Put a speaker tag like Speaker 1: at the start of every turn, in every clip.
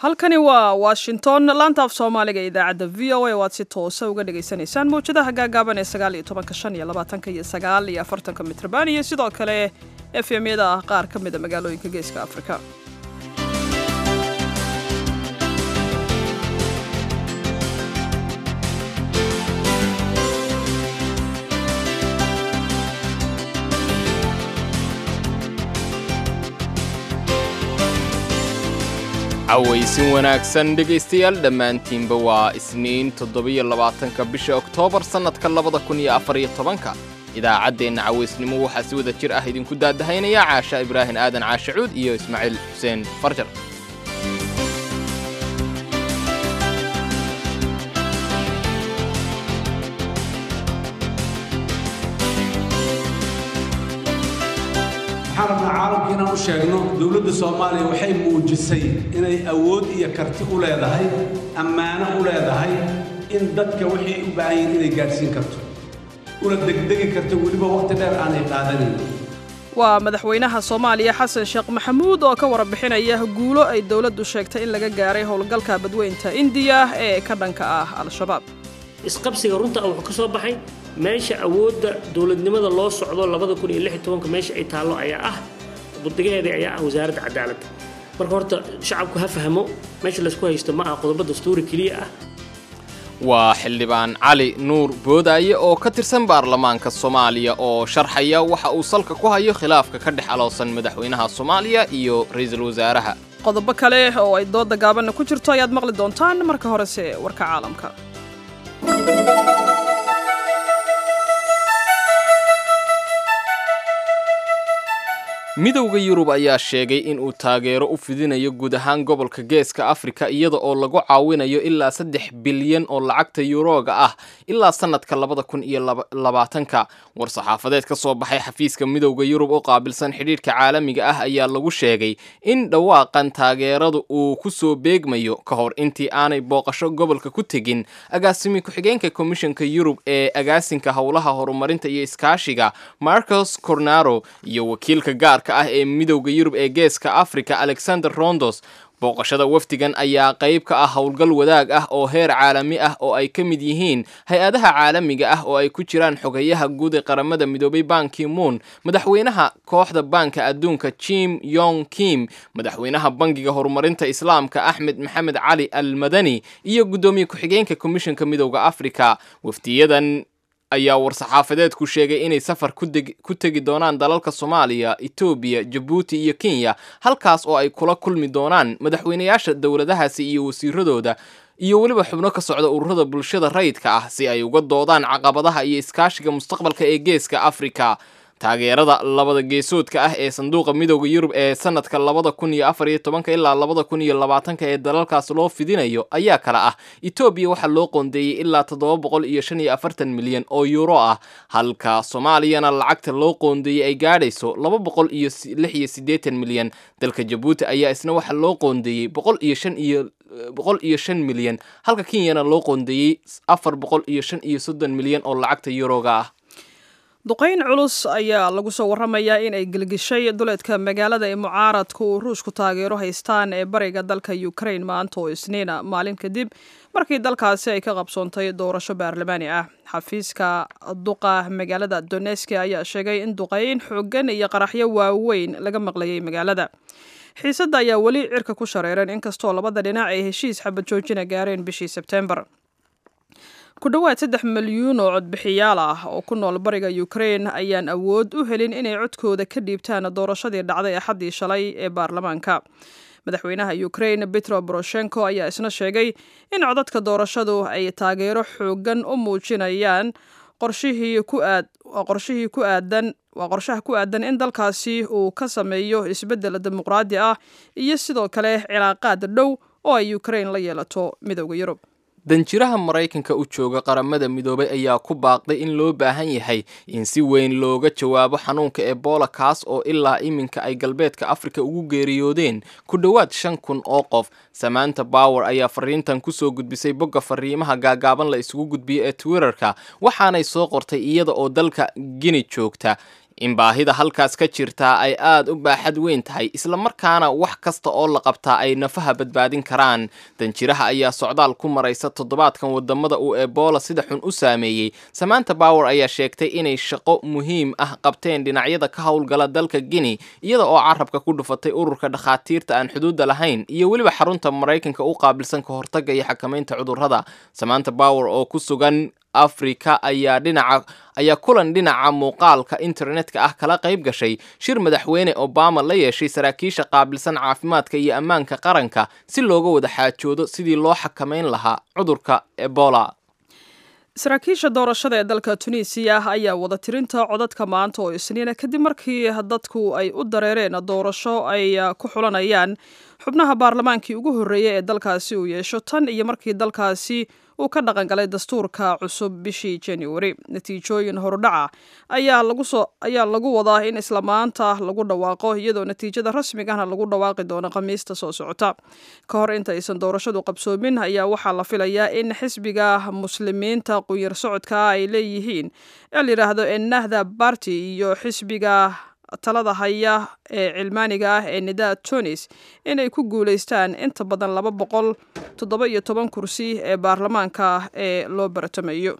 Speaker 1: halkani waa washington laanta af soomaaliga ee idaacadda v o a waad si toosa uga dhagaysanaysaan mawjadaha gaagaaban ee sagaal iyo tobanka shan iyo labaatanka iyo sagaal iyo afartanka mitrban iyo sidoo kale efemyada ah qaar ka mida magaalooyinka geeska afrika
Speaker 2: cawaysin wanaagsan dhegaystayaal dhammaantiinba waa isniin toddobiyo labaatanka bisha oktoobar sannadka labada kun iyo afar iyo tobanka idaacaddeenna cawaysnimo waxaa si wada jir ah idinku daadahaynaya caasha ibraahin aadan caashacuud iyo ismaaciil xuseen farjar
Speaker 3: waxaan rabnaa caalamka inaan u sheegno dowladda soomaaliya waxay muujisay inay awood iyo karti u leedahay ammaano u leedahay in dadka waxay u baahan yihiin inay gaadhsiin karto una degdegi karto weliba wakhti dheer aanay qaadanayn
Speaker 1: waa madaxweynaha soomaaliya xasan sheekh maxamuud oo ka warbixinaya guulo ay dowladdu sheegtay in laga gaaray howlgalka badweynta indiya ee ka dhanka ah al-shabaab
Speaker 4: isqabsiga runta ah wuxuu ka soo baxay meesha awoodda dowladnimada loo socdo labada kun iyo lix iyo tobanka meesha ay taallo ayaa ah budigaheeda ayaa ah wasaaradda cadaaladda marka horta shacabku ha fahmo meesha laysku haysto ma aha qodobo dastuuri keliya ah
Speaker 2: waa xildhibaan cali nuur boodaaye oo ka tirsan baarlamaanka soomaaliya oo sharxaya waxa uu salka ku hayo khilaafka ka dhex aloosan madaxweynaha soomaaliya iyo ra'iisul wasaaraha
Speaker 1: qodobo kale oo ay dooda gaabanna ku jirto ayaad maqli doontaan marka horese warka caalamka
Speaker 2: midowda yurub ayaa sheegay in uu taageero u fidinayo guud ahaan gobolka geeska afrika iyada oo lagu caawinayo ilaa saddex bilyan oo lacagta yuroga ah ilaa sannadka labada kun iyo labaatanka war-saxaafadeed ka soo baxay xafiiska midowda yurub oo qaabilsan xidhiidhka caalamiga ah ayaa lagu sheegay in dhawaaqan taageeradu uu ku soo beegmayo ka hor intii aanay booqasho gobolka ku tegin agaasimi ku-xigeenka komishanka yurub ee agaasinka howlaha horumarinta iyo iskaashiga marcos cornaro iyo wakiilka gaar ah ee midowda yurub ee geeska africa alexander rondos booqashada wafdigan ayaa qayb ka ah howlgal wadaag ah oo heer caalami ah oo ay ka mid yihiin hay-adaha caalamiga ah oo ay ku jiraan xogeyaha guud ee qaramada midoobay banki moon madaxweynaha kooxda baanka adduunka jim yong kim madaxweynaha bangiga horumarinta islaamka axmed maxamed cali al madani iyo guddoomiye ku-xigeenka komishanka midowda africa wafdiyadan ayaa war-saxaafadeedku sheegay inay safar ku tegi doonaan dalalka soomaaliya etoobiya jabuuti iyo kenya halkaas oo ay kula kulmi doonaan madaxweynayaasha dowladahaasi iyo wasiiradooda iyo weliba xubno ka socda ururada bulshada rayidka ah si ay uga doodaan caqabadaha iyo iskaashiga mustaqbalka ee geeska afrika taageerada labada geesoodka ah ee sanduuqa midowda yurub ee sanadka labada kun iyo afar iyo tobanka ilaa labada kun iyo labaatanka ee dalalkaas loo fidinayo ayaa kala ah etoobiya waxaa loo qoondeeyey ilaa toddoba boqol iyo shan iyo afartan milyan oo yuuro ah halka soomaaliyana lacagta loo qoondeeyey ay gaadhayso laba boqol iyo lix iyo siddeetan milyan dalka jabuuti ayaa isna waxaa loo qoondeeyey boqol iyo shan iyo boqol iyo shan milyan halka kenyana loo qoondeeyey afar boqol iyo shan iyo soddon milyan oo lacagta yuroga ah
Speaker 1: duqayn culus ayaa lagu soo warramayaa in ay gelgishay duleedka magaalada ee mucaaradka uu ruushku taageero haystaan ee bariga dalka ukraine maanta oo isniina maalin kadib markii dalkaasi ay ka qabsoontay doorasho baarlamaani ah xafiiska duqa magaalada doneski ayaa sheegay in duqayn xooggan iyo qaraxyo waaweyn laga maqlayay magaalada xiisadda ayaa weli cirka ku shareeran inkastoo labada dhinac ay heshiis xabad joojina gaareen bishii sebtembar ku dhowaad saddex milyuun oo codbixiyaal ah oo ku nool bariga ukraine ayaan awood u helin inay codkooda ka dhiibtaan doorashadii dhacday axaddii shalay ee baarlamaanka madaxweynaha ukraine petro boroshenko ayaa isna sheegay in codadka doorashadu ay taageero xoogan u muujinayaan qorshihii ku aad qorshihii ku aadan waa qorshaha ku aadan in dalkaasi uu ka sameeyo isbeddel dimuqraadi ah iyo sidoo kale cilaaqaad dhow oo ay ukraine la yeelato midowda yurub
Speaker 2: danjiraha maraykanka u jooga qaramada midoobay ayaa ku baaqday in loo baahan yahay in si weyn looga jawaabo xanuunka ebola kaas oo ilaa iminka ay galbeedka afrika ugu geeriyoodeen ku dhowaad shan kun oo qof samaanta bower ayaa fariintan kusoo gudbisay bogga fariimaha gaagaaban la isugu gudbiyo ee twitterka waxaanay soo qortay iyada oo dalka gini joogta in baahida halkaas ka jirtaa ay aad u baaxad weyn tahay islamarkaana wax kasta oo la qabtaa ay nafaha badbaadin karaan danjiraha ayaa socdaal ku maraysa toddobaadkan wadamada uu ebola sida xun u saameeyey samaanta bower ayaa sheegtay inay shaqo muhiim ah qabteen dhinacyada ka howlgala dalka guinea iyada oo carabka ku dhufatay ururka dhakhaatiirta aan xuduudda lahayn iyo weliba xarunta maraykanka u qaabilsan ka hortagga iyo xakamaynta cudurrada samaanta bower oo ku sugan afrika ayaa dhinaca ayaa kulan dhinaca muuqaalka internetka ah kala qayb gashay shir madaxweyne obama la yeeshay saraakiisha qaabilsan caafimaadka iyo ammaanka qaranka si looga wada xaajoodo sidii loo xakamayn lahaa cudurka ebola
Speaker 1: saraakiisha doorashada ee dalka tunisiya ayaa wada tirinta codadka maanta oo isniina kadib markii dadku ay u dareereen doorasho ay ku xulanayaan xubnaha baarlamaankii ugu horreeyay ee dalkaasi uu yeesho tan iyo markii dalkaasi uu ka dhaqan galay dastuurka cusub bishii januari natiijooyin horudhaca ayaa lagusoo ayaa lagu wadaa in isla maanta lagu dhawaaqo iyadoo natiijada rasmigahna lagu dhawaaqi doono khamiista soo socota ka hor intaysan doorashadu qabsoomin ayaa waxaa la filayaa in xisbiga muslimiinta qunyar socodka ay leeyihiin ee la yidhaahdo ennahda barty iyo xisbiga talada haya ee cilmaaniga ah ee nida tunis inay ku guulaystaan inta badan laba boqol toddoba iyo toban kursi ee baarlamaanka ah ee loo baratamayo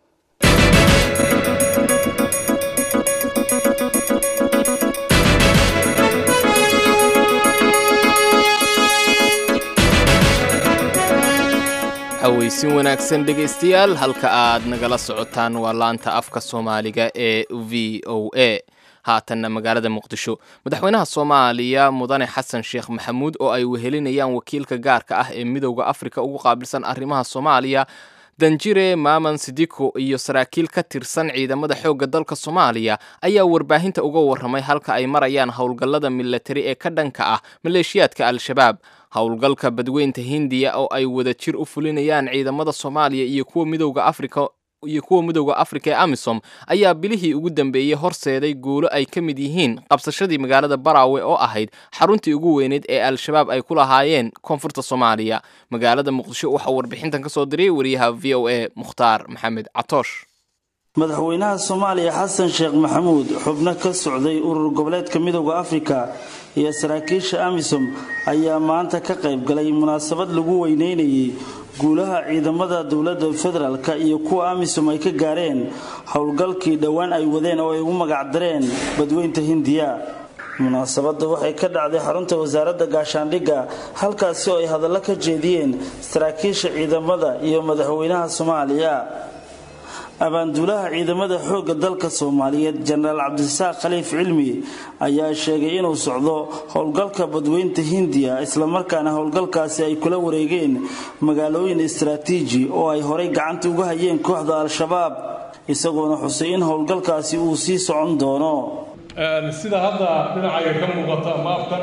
Speaker 2: haweysin wanaagsan dhegaystayaal halka aad nagala socotaan waa laanta afka soomaaliga ee v o a haatanna magaalada muqdisho madaxweynaha soomaaliya mudane xasan sheekh maxamuud oo ay wehelinayaan wakiilka gaarka ah ee midowda afrika ugu qaabilsan arrimaha soomaaliya danjire maaman sidiko iyo saraakiil ka tirsan ciidamada xoogga dalka soomaaliya ayaa warbaahinta uga warramay halka ay marayaan howlgallada milatari ee ka dhanka ah maleeshiyaadka al-shabaab howlgalka badweynta hindiya oo ay wada jir u fulinayaan ciidamada soomaaliya iyo kuwa midowda afrika iyo kuwa midowda afrika ee amisom ayaa bilihii ugu dambeeyey horseeday guulo ay ka mid yihiin qabsashadii magaalada baraawe oo ahayd xaruntii ugu weyneyd ee al-shabaab ay ku lahaayeen koonfurta soomaaliya magaalada muqdisho waxaa warbixintan ka soo diray wariyaha v o a mukhtaar maxamed catoosh
Speaker 5: madaxweynaha soomaaliya xasan sheekh maxamuud xubno ka socday urur goboleedka midowda afrika iyo saraakiisha amisom ayaa maanta ka qayb galay munaasabad lagu weyneynayay guulaha ciidamada dowladda federaalk iyo kuwa amisom ay ka gaareen howlgalkii dhowaan ay wadeen oo ay ugu magacdareen badweynta hindiya munaasabadda waxay ka dhacday xarunta wasaaradda gaashaandhigga halkaasi oo ay hadallo ka jeediyeen saraakiisha ciidamada iyo madaxweynaha soomaaliya abaanduulaha ciidamada xoogga dalka soomaaliyeed jenaraal cabdisaaq khaliif cilmi ayaa sheegay inuu socdo howlgalka badweynta hindiya islamarkaana howlgalkaasi ay kula wareegeen magaalooyin istaraatiiji oo ay horay gacanta uga hayeen kooxda al-shabaab isagoona xusay in howlgalkaasi uu sii socon doono
Speaker 6: sida hadda dhinacayga ka muuqata maafkan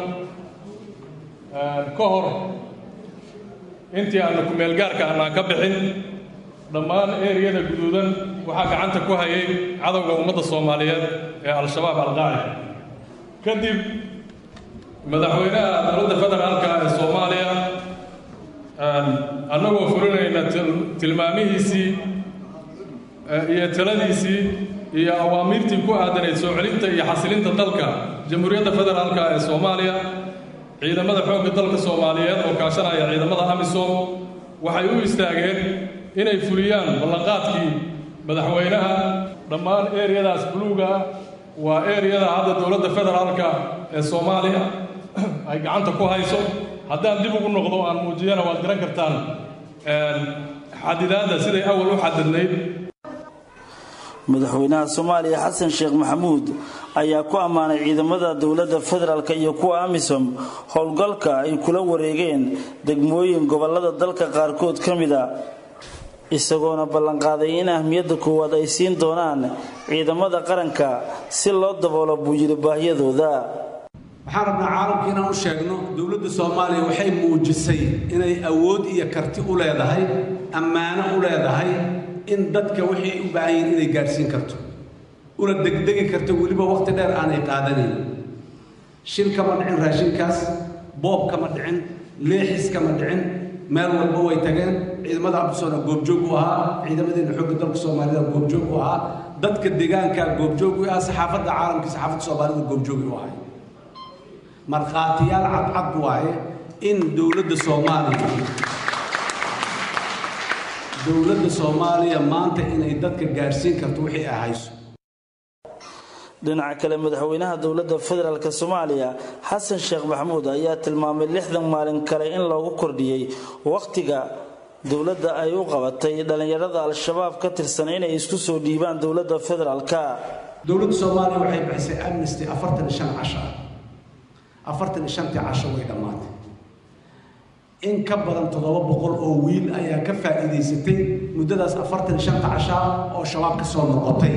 Speaker 6: ka hor intii aanu kumeelgaarka aanaan ka bixin dhammaan eriyada guduudan waxaa gacanta ku hayay cadowga ummadda soomaaliyeed ee al-shabaab alqaacida kadib madaxweynaha dowladda federaalka ee soomaaliya annagoo fulinayna tilmaamihiisii iyo taladiisii iyo awaamiirtii ku aadanayd soo celinta iyo xasilinta dalka jamhuuriyadda federaalka ee soomaaliya ciidamada xoogga dalka soomaaliyeed oo kaashanaya ciidamada amisom waxay u istaageen inay fuliyaan ballanqaadkii madaxweynaha dhammaan eriyadaas buluuga ah waa eriyada hadda dowladda federaalka ee soomaaliya ay gacanta ku hayso haddaan dib ugu noqdo aan muujiyana waad garan kartaan xadidaadda siday awal u xadidnayd
Speaker 5: madaxweynaha soomaaliya xasan sheekh maxamuud ayaa ku ammaanay ciidamada dowladda federaalk iyo kuwa amisom howlgalka ay kula wareegeen degmooyin gobolada dalka qaarkood ka mid a isagoona ballanqaaday in ahmiyadda koowaad ay siin doonaan ciidamada qaranka si loo daboolo buu yidhi baahiyadooda
Speaker 3: waxaan rabnaa caalamka inaan u sheegno dowladda soomaaliya waxay muujisay inay awood iyo karti u leedahay ammaano u leedahay in dadka waxay u baahan yihiin inay gaadhsiin karto una degdegi karto weliba wakhti dheer aanay qaadanayn shil kama dhicin raashinkaas boob kama dhicin leexis kama dhicin meel walba way tageen ciidamada abdisoona goobjoog u ahaa ciidamadeena xoogga dalka soomaalida goobjoog u ahaa dadka deegaanka goobjoog u ahaa saxaafadda caalamka saxaafadda soomaalida goobjoogi u ahay markhaatiyaal cadcad waaye in dowladda soomaaliya dowladda soomaaliya maanta inay dadka gaadhsiin karto wixii ay hayso
Speaker 5: dhinaca kale madaxweynaha dowladda federaalk soomaaliya xasan sheekh maxamuud ayaa tilmaamay lixdan maalin kale in loogu kordhiyey wakhtiga dowladda ay u qabatay dhallinyarada al-shabaab ka tirsan inay isku soo dhiibaan dowladda federaalk
Speaker 3: dowladda soomaaliya waxay bixisay amnesty afartan iyo shan casho ah afartan iyo shantii casho way dhammaatay in ka badan toddoba boqol oo wiil ayaa ka faa'iidaysatay muddadaas afartan iyo shanta casho ah oo shabaab ka soo noqotay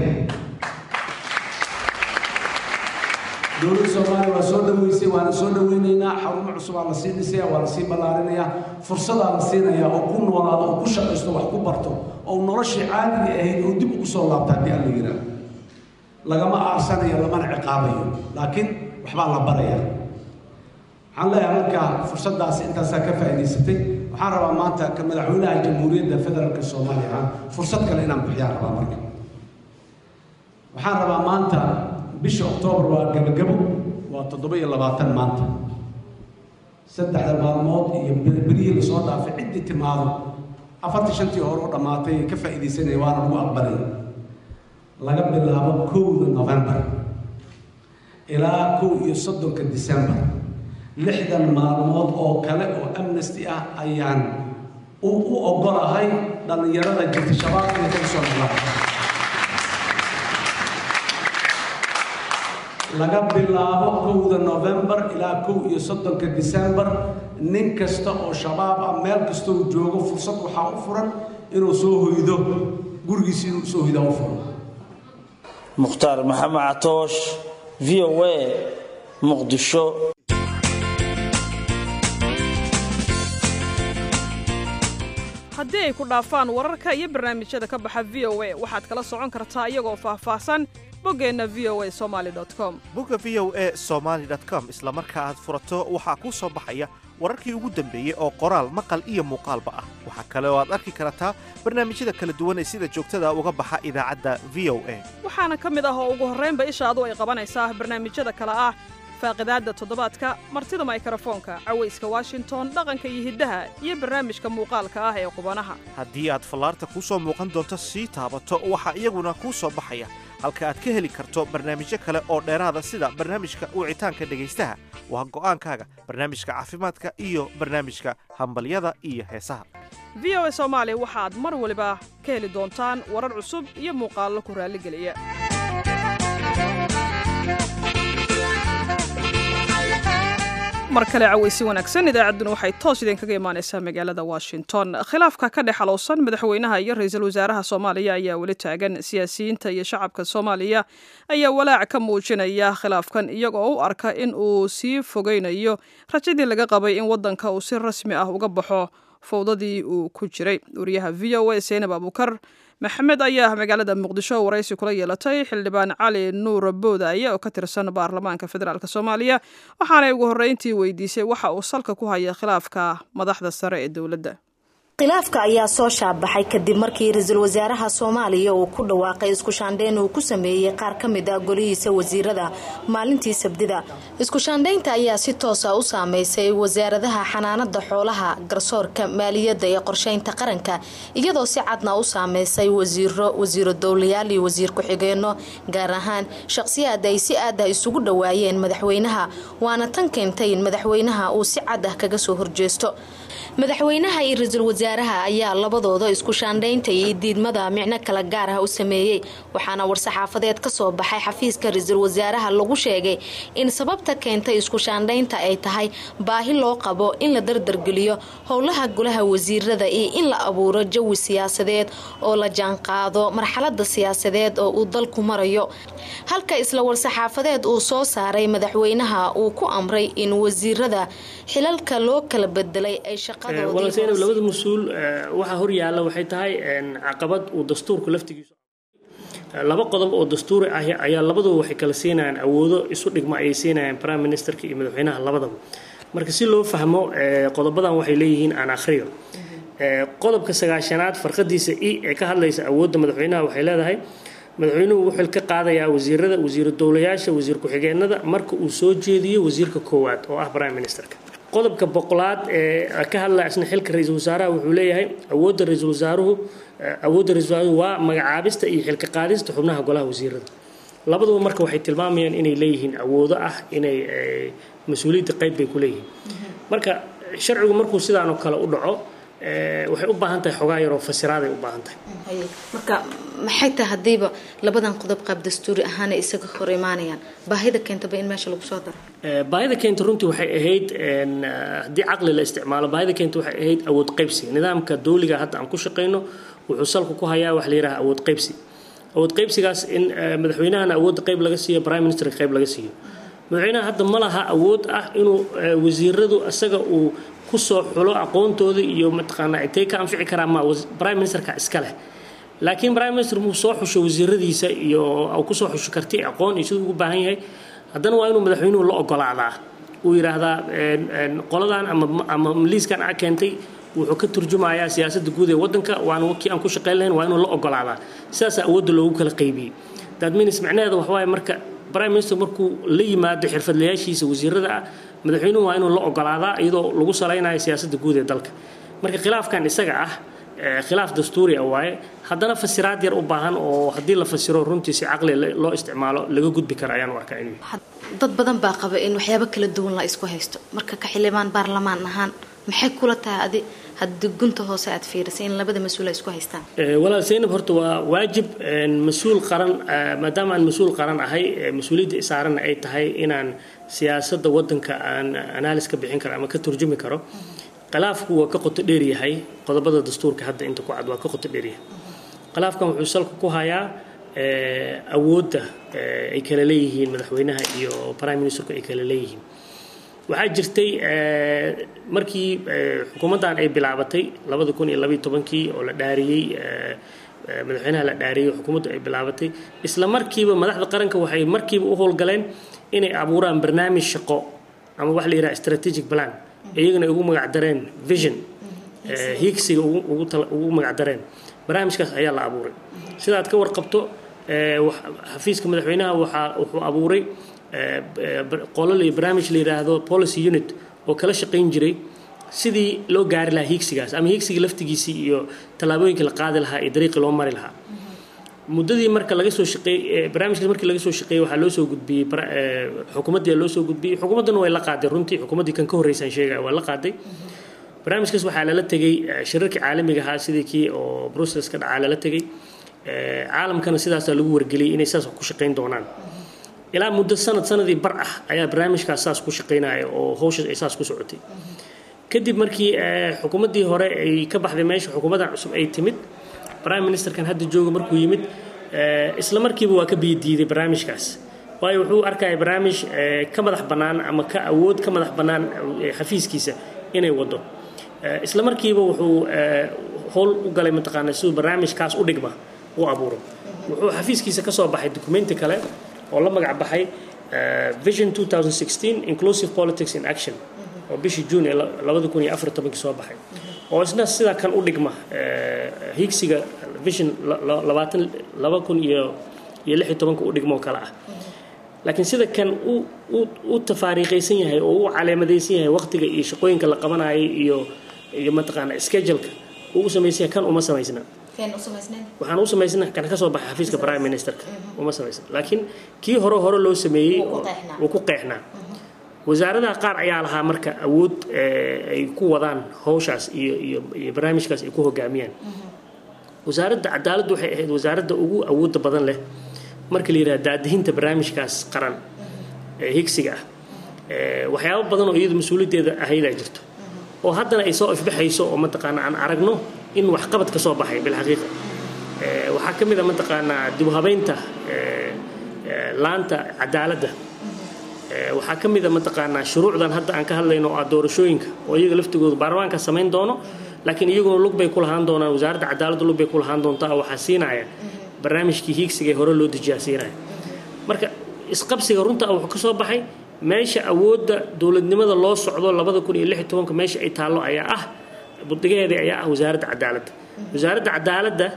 Speaker 3: dowladda soomaaliya waa soo dhaweysay waana soo dhaweynaynaa xarumo cusub aa la sii dhisaya waa la sii ballaarinayaa fursadaa la siinayaa oo ku noolaado oo ku shaqaysto wax ku barto oo noloshii caadiga ahayd oo dib ugu soo laabta haddii alla yidhaah lagama aarsanayo lamana ciqaabayo laakiin waxbaa la baraya waxaan leeyahay markaa fursaddaasi intaasaa ka faa'iidaysatay waxaan rabaa maanta ka madaxweynaha jamhuuriyadda federaalka soomaaliya ah fursad kale inaan bixiyaan rabaa marka waxaan rabaa maanta bisha oktoobar waa gabagabo waa toddoba iyo labaatan maanta saddexda maalmood iyo berihii lasoo dhaafay ciddii timaado afartii shantii hore oo dhammaatay ka faa'iidaysanaya waana lagu aqbalay laga bilaabo kowda novembar ilaa kow iyo soddonka december lixdan maalmood oo kale oo amnesty ah ayaan u u ogolahay dhallinyarada jirta shabaab inay kaga soo noqdaan laga bilaabo kowda novembar ilaa kow iyo soddonka december nin kasta oo shabaab ah meel kasta uu joogo fursad waxaa u furan inuu soo hoydo gurigiisa inuu soo hoydaa u furan
Speaker 5: mukhtaar maxamed catoosh v o a muqdisho
Speaker 1: haddii ay ku dhaafaan wararka iyo barnaamijyada ka baxa v o a waxaad kala socon kartaa iyagoo faahfaahsan boggeenna v o a somaali com
Speaker 7: bogga v o a somaali com isla marka aad furato waxaa kuu soo baxaya wararkii ugu dambeeyey oo qoraal maqal iyo muuqaalba ah waxaa kale oo aad arki kartaa barnaamijyada kala duwan ee sida joogtada uga baxa idaacadda v o a
Speaker 1: waxaana ka mid ah oo ugu horraynba ishaadu ay qabanaysaa barnaamijyada kale ah faaqidaadda toddobaadka martida maykarafoonka cawayska washington dhaqanka iyo hiddaha iyo barnaamijka muuqaalka ah ee qubanaha
Speaker 7: haddii aad fallaarta kuu soo muuqan doonto sii taabato waxaa iyaguna kuu soo baxaya halka aad ka heli karto barnaamijyo kale oo dheeraada sida barnaamijka wicitaanka dhegaystaha waa go'aankaaga barnaamijka caafimaadka iyo barnaamijka hambalyada iyo heesaha
Speaker 1: v o a soomaali waxaad mar waliba ka heli doontaan warar cusub iyo muuqaallo ku raalligeliya mar kale cawaysi wanaagsan idaacadduna waxay toos idinkaga imaanaysaa magaalada washington khilaafka ka dhex xalowsan madaxweynaha iyo ra-iisul wasaaraha soomaaliya ayaa weli taagan siyaasiyiinta iyo shacabka soomaaliya ayaa walaac ka muujinaya khilaafkan iyagoo u arka in uu sii fogeynayo rajadii laga qabay in waddanka uu si rasmi ah uga baxo fowdadii uu ku jiray wariyaha v o a seynab abuukar maxamed ayaa magaalada muqdisho waraysi kula yeelatay xildhibaan cali nuur boodaaye oo ka tirsan baarlamaanka federaalk soomaaliya waxaanay ugu horreyntii weydiisay waxa uu salka ku haya khilaafka madaxda sare ee dowladda
Speaker 8: khilaafka ayaa soo shaabaxay kadib markii ra-iisul wasaaraha soomaaliya uu ku dhawaaqay isku shaandhayn uu ku sameeyey qaar ka mid ah golihiisa wasiirada maalintii sabdida isku shaandhaynta ayaa si toosa u saameysay wasaaradaha xanaanada xoolaha garsoorka maaliyadda ee qorsheynta qaranka iyadoo si cadna u saameysay wasiiro wasiiro dowlayaal iyo wasiir ku-xigeenno gaar ahaan shaqsiyaad ay si aad ah isugu dhowaayeen madaxweynaha waana tan keentay in madaxweynaha uu si cad ah kaga soo horjeesto madaxweynaha iyo ra-iisul wasaaraha ayaa labadooda isku shaandhaynta iyo diidmada micno kala gaar ah u sameeyey waxaana war-saxaafadeed ka soo baxay xafiiska ra-iisul wasaaraha lagu sheegay in sababta keentay isku shaandhaynta ay tahay baahi loo qabo in la dardargeliyo howlaha golaha wasiirada iyo in la abuuro jawi siyaasadeed oo la jaanqaado marxalada siyaasadeed oo uu dalku marayo halka isla war-saxaafadeed uu soo saaray madaxweynaha uu ku amray in wasiirada xilalka loo kala bedelay ay
Speaker 4: walaseynab labada mas-uul waxaa horyaalla waxay tahay caqabad uu dastuurku laftigiisu laba qodob oo dastuuri ah ayaa labaduba waxay kala siinayaan awoodo isu dhigma ayay siinayaan prime ministerka iyo madaxweynaha labadaba marka si loo fahmo qodobadan waxay leeyihiin aan akhriyo qodobka sagaashanaad farqadiisa i ee ka hadlaysa awoodda madaxweynaha waxay leedahay madaxweynuhu wuxuu ka qaadayaa wasiirada wasiiru dowlayaasha wasiir ku-xigeenada marka uu soo jeediyo wasiirka koowaad oo ah prime ministerka qodobka boqolaad ee ka hadlaya isna xilka ra-iisul wasaaraha wuxuu leeyahay awoodda ra-iisul wasaaruhu awoodda ra-isul wasaaruhu waa magacaabista iyo xilka qaadista xubnaha golaha wasiirada labaduba marka waxay tilmaamayaan inay leeyihiin awoodo ah inay mas-uuliyadda qayb bay ku leeyihiin marka sharcigu markuu sidaanoo kale u dhaco waxay u baahan tahay xogaa yaroo fasiraaday u baahan tahay
Speaker 8: marka maxay tahay haddiiba labadan qodob qaab dastuuri ahaana isaga hor imaanayaan baahida keentaba in meesha lagu soo daro
Speaker 4: baahida keenta runtii waxay ahayd haddii caqli la isticmaalo baahida keenta waxay ahayd awood qaybsi nidaamka dawliga hadda aan ku shaqayno wuxuu salku ku hayaa wax la yidhaha awood qaybsi awood qaybsigaas in madaxweynahana awoodda qayb laga siiyo prime ministerka qayb laga siiyo madaxweynaha hadda ma laha awood ah inuu wasiiradu isaga uu kusoo xulo aqoontooda iyo mataqaanaa intay ka anfici karaan ma prime ministerka iska leh laakiin prime minister muu soo xusho wasiiradiisa iyo kusoo xusho karti aqoon iyo siduu ugu baahan yahay haddana waa inuu madaxweynuhu la ogolaadaa uu yidhaahdaa qoladan ama ama liiskan a keentay wuxuu ka turjumayaa siyaasadda guud ee waddanka waana kii aan ku shaqayn lahayn waa inuu la ogolaadaa sidaasa awoodda loogu kala qaybiyey dadminis macnaheeda waxawaaye marka prime minister markuu la yimaado xirfadlayaashiisa wasiirada ah madaxweynuhu waa inuu la ogolaadaa iyadoo lagu salaynayo siyaasadda guud ee dalka marka khilaafkan isaga ah khilaaf dastuuri ah waaye haddana fasiraad yar u baahan oo haddii la fasiro runtii si caqli loo isticmaalo laga gudbi karo ayaan u arkaa inuu
Speaker 8: dad badan baa qaba in waxyaabo kala duwan la isku haysto marka ka xildhibaan baarlamaan ahaan maxay kula tahay adi haddii gunta hoose aad fiirisay in labada mas-uul ay isku haystaan
Speaker 4: walaal zaynab horta waa waajib mas-uul qaran maadaama aan mas-uul qaran ahay mas-uuliyadda isaaranna ay tahay inaan siyaasadda waddanka aan analis ka bixin karo ama ka turjumi karo khilaafku waa ka qoto dheer yahay qodobada dastuurka hadda inta ku cad waa ka qoto dheer yahay khilaafkan wuxuu salka ku hayaa awoodda ay kala leeyihiin madaxweynaha iyo prime ministerku ay kala leeyihiin waxaa jirtay markii xukuumaddan ay bilaabatay labada kun iyo labaiyo tobankii oo la dhaariyey madaxweynaha la dhaariyey xukuumaddu ay bilaabatay isla markiiba madaxda qaranka waxay markiiba u howlgaleen inay abuuraan barnaamij shaqo ama wax la yidhaha strategic plan iyagana ugu magacdareen vision hiigsiga ugu magacdareen barnaamijkaas ayaa la abuuray sidaad ka warqabto xafiiska madaxweynaha waxaa wuxuu abuuray qolol iyo barnaamij la yidhaahdo policy unit oo kala shaqayn jiray sidii loo gaari lahaa hiigsigaas ama hiigsiga laftigiisii iyo tallaabooyinkii la qaadi lahaa iyo dariiqii loo mari lahaa muddadii marka laga soo shaqeeyey barnaamijkaas markii laga soo shaqeeyey waxaa loo soo gudbiyey xukuumaddii loo soo gudbiyey xukuumaddana way la qaaday runtii xukuumaddii kan ka horreysaan sheegaya waa la qaaday barnaamijkaas waxaa lala tegey shirarkii caalamiga ahaa sidii kii oo brussels ka dhacaa lala tegey caalamkana sidaasaa lagu wargeliyey inay saas ku shaqayn doonaan ilaa muddo sanad sanadii bar ah ayaa barnaamijkaas saas ku shaqaynaya oo hawshaas ay saas ku socotay kadib markii xukuumaddii hore ay ka baxday meesha xukuumaddan cusub ay timid prime ministerkan hadda jooga markuu yimid isla markiiba waa ka biyadiiday barnaamijkaas waayo wuxuu arkaya barnaamij ka madax bannaan ama ka awood ka madax bannaan xafiiskiisa inay wado isla markiiba wuxuu howl u galay mataqaana siduu barnaamijkaas u dhigma u abuuro wuxuu xafiiskiisa ka soo baxay documenti kale oo la magac baxay vision 2016 inclusive politics in action oo bishii june ee labada kun iyo afar tobankii soo baxay oo isna sidaa kan u dhigma hiigsiga vision labaatan laba kun iyo iyo lix iyo tobanka u dhigmo kale ah laakiin sida kan u u tafaariiqaysan yahay oo u caleemadaysan yahay waqtiga iyo shaqooyinka la qabanayay iyo iyo mataqaana scheduleka uu u samaysan yahay kan uma samaysna waxaan u samaysna kan ka soo baxay xafiiska prime ministerka uma samaysna laakiin kii hore hore loo sameeyey wuu ku qeexnaa wasaaradaha qaar ayaa lahaa marka awood ay ku wadaan hawshaas iyo iyo iyo barnaamijkaas ay ku hogaamiyaan wasaaradda cadaaladdu waxay ahayd wasaaradda ugu awoodda badan leh marka la yidhaha daadihinta barnaamijkaas qaran ee higsiga ah waxyaabo badan oo iyadu mas-uuliyaddeeda ahaydaa jirto oo haddana ay soo ifbaxayso oo mataqaana aan aragno in waxqabad ka soo baxay bilxaqiiqa waxaa ka mid a mataqaanaa dib u habeynta laanta cadaaladda waxaa ka mid a mataqaanaa shuruucdan hadda aan ka hadlayno oo ah doorashooyinka oo iyaga laftigooda baarlamaanka samayn doono laakiin iyaguna lug bay ku lahaan doonaan wasaaradda cadaaladda lug bay ku lahaan doontaa waxaa siinaya barnaamijkii hiigsiga ee hore loo dejiyaa siinaya marka isqabsiga runta wuxuu ka soo baxay meesha awoodda dowladnimada loo socdo labada kun iyo lix iyo tobanka meesha ay taallo ayaa ah budigaheedii ayaa ah wasaaradda cadaaladda wasaaradda cadaaladda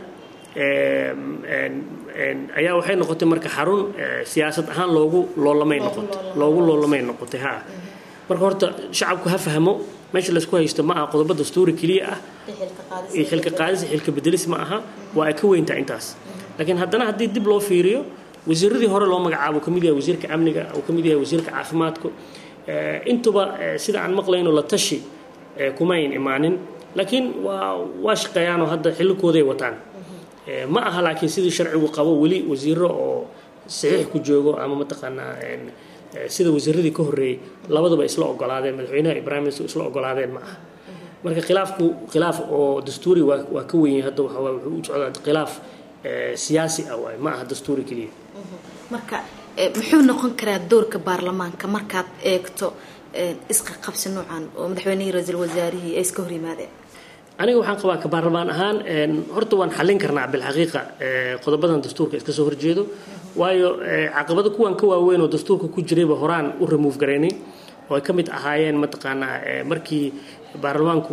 Speaker 4: ayaa waxay noqotay marka xarun siyaasad ahaan loogu loolamay noqotay loogu loolamay noqotay ha marka horta shacabku ha fahmo meesha laysku haysto ma aha qodobo dastuuri keliya ah iyo xilka qaadis iyo xilka bedelis ma aha waa ay ka weyntaa intaas laakiin haddana haddii dib loo fiiriyo wasiiradii hore loo magacaabo kamid yahay wasiirka amniga uu kamid yahay wasiirka caafimaadku intuba sida aan maqlayno la tashi kumayn imaanin laakiin waa waa shaqeeyaanoo hadda xillikooday wataan ma aha laakiin sidii sharcigu qabo weli wasiiro oo saxiix ku joogo ama mataqaanaa sida wasiiradii ka horreeyey labaduba isla ogolaadeen madaxweynaha ibrahim isla ogolaadeen ma aha marka khilaafku khilaaf oo dastuuri waa waa ka weyn hadda waxa wuxuu u socdaa khilaaf siyaasi ah waay ma aha dastuuri keliya
Speaker 8: marka muxuu noqon karaa doorka baarlamaanka markaad eegto isqa qabsi noocan oo madaxweynihii ra-iisul wasaarihii ay iska hor yimaadeen
Speaker 4: aniga waxaan qabaa ka baarlamaan ahaan horta waan xallin karnaa bilxaqiiqa qodobadan dastuurka iska soo horjeedo waayo caqabado kuwan ka waaweyn oo dastuurka ku jirayba horaan u remove garaynay oo ay ka mid ahaayeen mataqaanaa markii baarlamaanku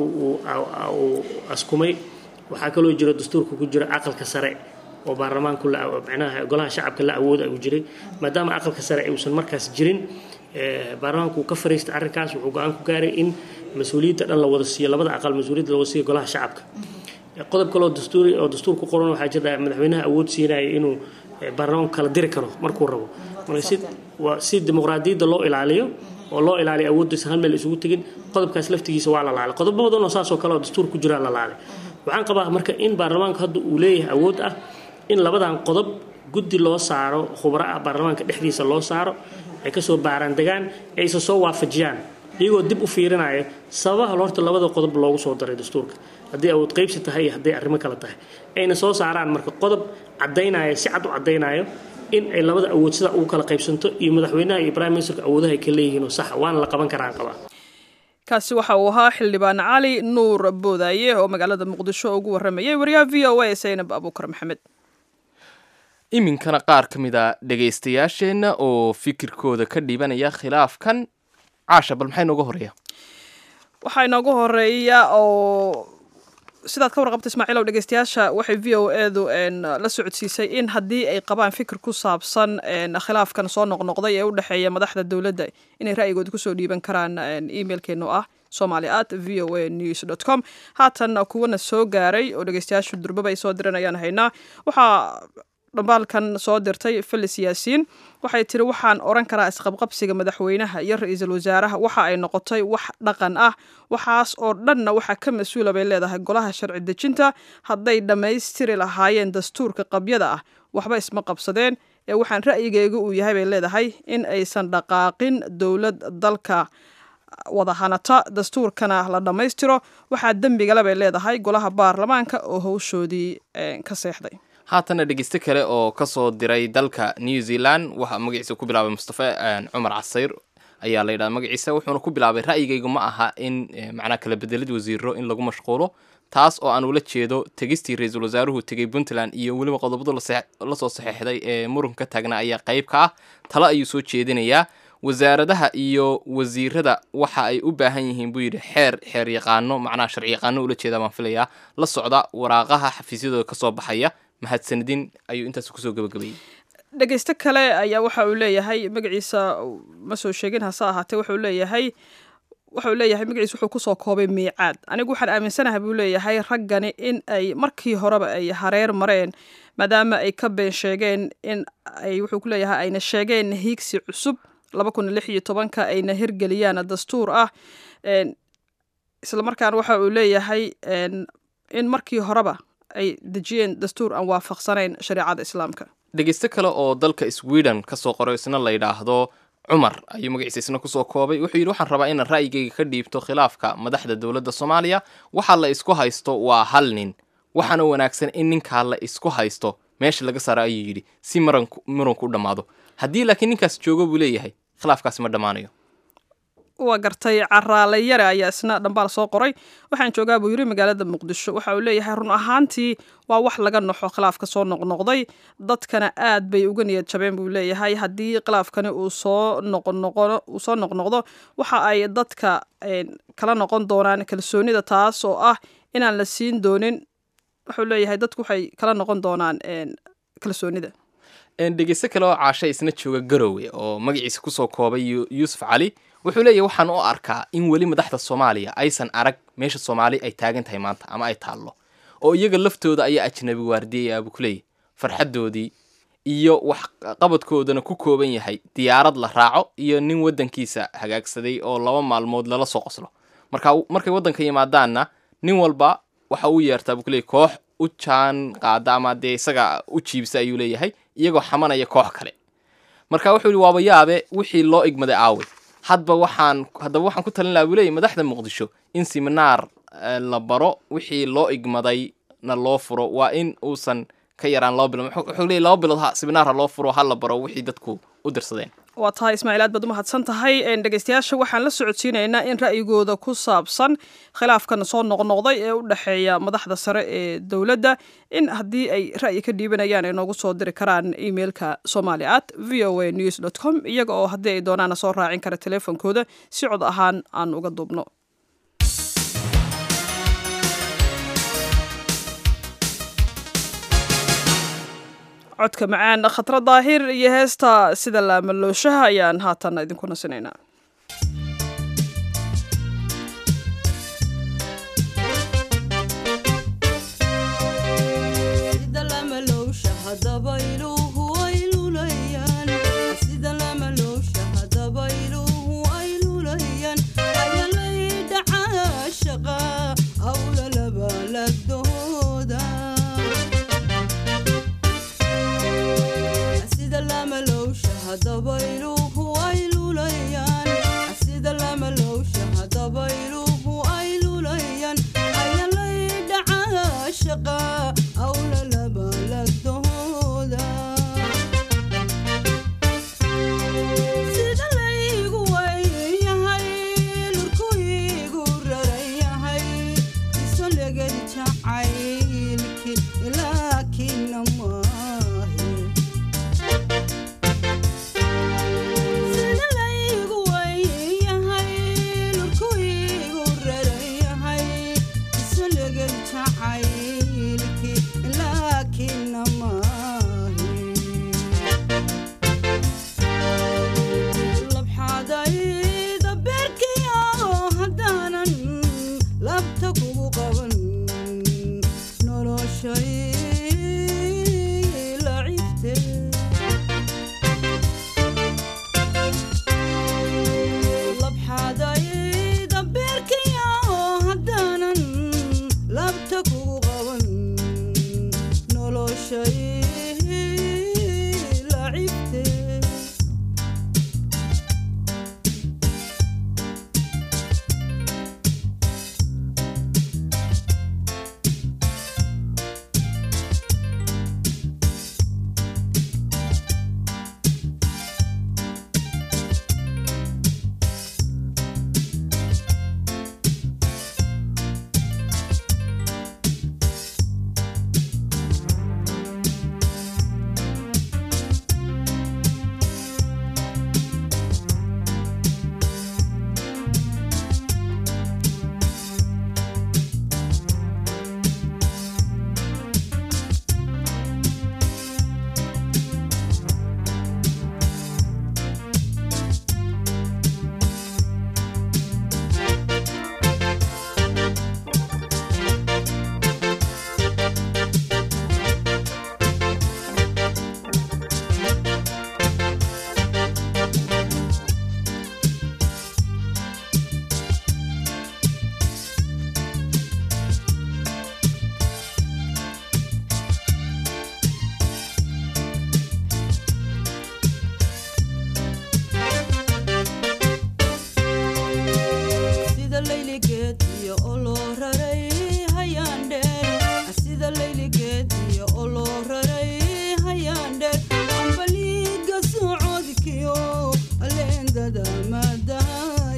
Speaker 4: uu askumay waxaa kaloo jira dastuurka ku jira aqalka sare oo baarlamaanku micnaha golaha shacabka la awooda uu jiray maadaama aqalka sare uusan markaas jirin baarlamaanku uu ka fariistay arrinkaas wuxuu go-aan ku gaaray in mas-uuliyadda dhan la wada siiyo labada aqal mas-uuliyadda la wada siiyo golaha shacabka qodob kaloo dastuuri oo dastuur ku qoran waxaa jira madaxweynaha awood siinaya inuu baarlamaanku kala diri karo markuu rabo marka si waa si dimuqraadiyadda loo ilaaliyo oo loo ilaaliyo awooddiisa hal meel isugu tegin qodobkaas laftigiisa waa la laalay qodobo badan oo saasoo kale oo dastuur ku jira la laalay waxaan qabaa marka in baarlamaanku hadda uu leeyahay awood ah in labadan qodob guddi loo saaro khubro ah baarlamaanka dhexdiisa loo saaro ay kasoo baaraan degaan ay isa soo waafajiyaan iyagoo dib u fiirinaya sababaha horta labada qodob loogu soo daray dastuurka haddii awood qaybsi tahay iyo hadday arrimo kale tahay ayna soo saaraan marka qodob caddaynaya si cad u caddaynayo in ay labada awood sida ugu kala qaybsanto iyo madaxweynaha iyo prime ministerka awoodaha ay ka leeyihiinoo sax waana la qaban karaan qabaa
Speaker 1: kaasi waxa uu ahaa xildhibaan cali nuur boodaaye oo magaalada muqdisho ugu waramayay wariyaha v o a saynab abuukar maxamed
Speaker 2: iminkana qaar ka mid a dhegaystayaasheenna oo fikirkooda ka dhibanaya khilaafkan caasha bal maxay nooga horeeya
Speaker 1: waxaa inoogu horeeya oo sidaad ka warqabta ismaaciilow dhegeystayaasha waxay v o edu la socodsiisay in haddii ay qabaan fikir ku saabsan khilaafkan soo noqnoqday ee u dhexeeya madaxda dowladda inay ra'yigooda kusoo dhiiban karaan emailkeenu ah somali at v o a news dot com haatan kuwana soo gaaray oo dhegeystayaashu durbaba ay soo diran ayaan haynaa waxaa dhambaalkan soo dirtay felis yaasiin waxay tiri waxaan oran karaa isqabqabsiga madaxweynaha iyo ra-iisul wasaaraha waxa ay noqotay wax dhaqan ah waxaas oo dhanna waxaa ka mas-uula bay leedahay golaha sharci dejinta hadday dhammaystiri lahaayeen dastuurka qabyada ah waxba isma qabsadeen ee waxaan ra'yigeyga uu yahay bay leedahay in aysan dhaqaaqin dowlad dalka wada hanata dastuurkana la dhammaystiro waxaa dembigale bay leedahay golaha baarlamaanka oo howshoodii ka seexday
Speaker 2: haatana dhegeyste kale oo kasoo diray dalka new zealand waxaa magaciisa ku bilaabay mustafa cumar casayr ayaa la yidhaha magaciisa wuxuuna ku bilaabay ra'yigaygu ma aha in macnaa kala bedelid wasiiro in lagu mashquulo taas oo aan ula jeedo tegistii ra-iisul wasaaruhu tegay puntland iyo weliba qodobada lasoo saxeexday ee muranka ka taagna ayaa qayb ka ah talo ayuu soo jeedinayaa wasaaradaha iyo wasiirada waxa ay u baahan yihiin buu yidhi xeer xeer yaqaano macnaha sharci yaqaano ula jeeda baan filayaa la socda waraaqaha xafiisyadooda kasoo baxaya mahadsanidin ayuu intaas kusoo gabagabeeyey
Speaker 1: dhegeyste kale ayaa waxa uu leeyahay magaciisa ma soo sheegin hase ahaatee wuxuu leeyahay wuxuu leeyahay magaciisa wuxuu kusoo koobay miicaad anigu waxaan aaminsanahay buu leeyahay raggani in ay markii horeba ay hareer mareen maadaama ay ka been sheegeen in ay wuxuu ku leeyahay ayna sheegeen hiigsi cusub laba kun lix iyo tobanka ayna hirgeliyaan dastuur ah islamarkaana waxa uu leeyahay in markii horeba ay dejiyeen dastuur aan waafaqsanayn shareecada islaamka
Speaker 2: dhegeyste kale oo dalka sweden kasoo qoro isna la yidhaahdo cumar ayuu magaciisa isna kusoo koobay wuxuu yidhi waxaan rabaa inaan ra'yigayga ka dhiibto khilaafka madaxda dowladda soomaaliya waxaa la isku haysto waa hal nin waxaana wanaagsan in ninkaa la isku haysto meesha laga saaro ayuu yidhi si muranku u dhammaado haddii laakiin ninkaas joogo buu leeyahay khilaafkaasi ma dhammaanayo
Speaker 1: waa gartay caraale yare ayaa isna dhambaal soo qoray waxaan joogaa buu yiri magaalada muqdisho waxa uu leeyahay run ahaantii waa wax laga naxo khilaafka soo noqnoqday dadkana aad bay uga niyad jabeen buu leeyahay haddii khilaafkani uu soo noqonoqo uu soo noqnoqdo waxa ay dadka kala noqon doonaan kalsoonida taas oo ah inaan la siin doonin wuxuu leeyahay dadku waxay kala noqon doonaan kalsoonida
Speaker 2: dhegeysto kale oo caasha isna jooga garowe oo magaciisa kusoo koobay yuusuf cali wuxuu leeyahy waxaan u arkaa in weli madaxda soomaaliya aysan arag meesha soomaali ay taagan tahay maanta ama ay taallo oo iyaga laftooda ayaa ajnabi waardiyaya buu ku leeyahy farxaddoodii iyo wax qabadkoodana ku kooban yahay diyaarad la raaco iyo nin waddankiisa hagaagsaday oo laba maalmood lala soo qoslo marka markay waddanka yimaadaanna nin walba waxa uu yeertaa buu ku leeyahy koox u jaan qaada ama dee isaga u jiibsa ayuu leeyahay iyagoo xamanaya koox kale marka wuxuu yihi waaba yaabe wixii loo igmaday aawe hadba waxaan haddaba waxaan ku talin laha buu leeyahy madaxda muqdisho in siminaar la baro wixii loo igmaday na loo furo waa in uusan ka yaraan laba bilood wuxuu leeyahy laba bilood ha siminaar ha loo furo ha la baro wixii dadku u dirsadeen
Speaker 1: waa tahay ismaaciil aad baad u mahadsan tahay dhegeystayaasha waxaan la socodsiinaynaa in ra'yigooda ku saabsan khilaafkan soo noqnoqday ee u dhexeeya madaxda sare ee dowladda in haddii ay ra'yi ka dhiibanayaan ay noogu soo diri karaan emailka somali at v o a news dot com iyaga oo haddii ay doonaana soo raacin kara teleefonkooda si cod ahaan aan uga duubno codka macaan khatra daahir iyo heesta sida laamalooshaha ayaan haatan idinku nasinaynaa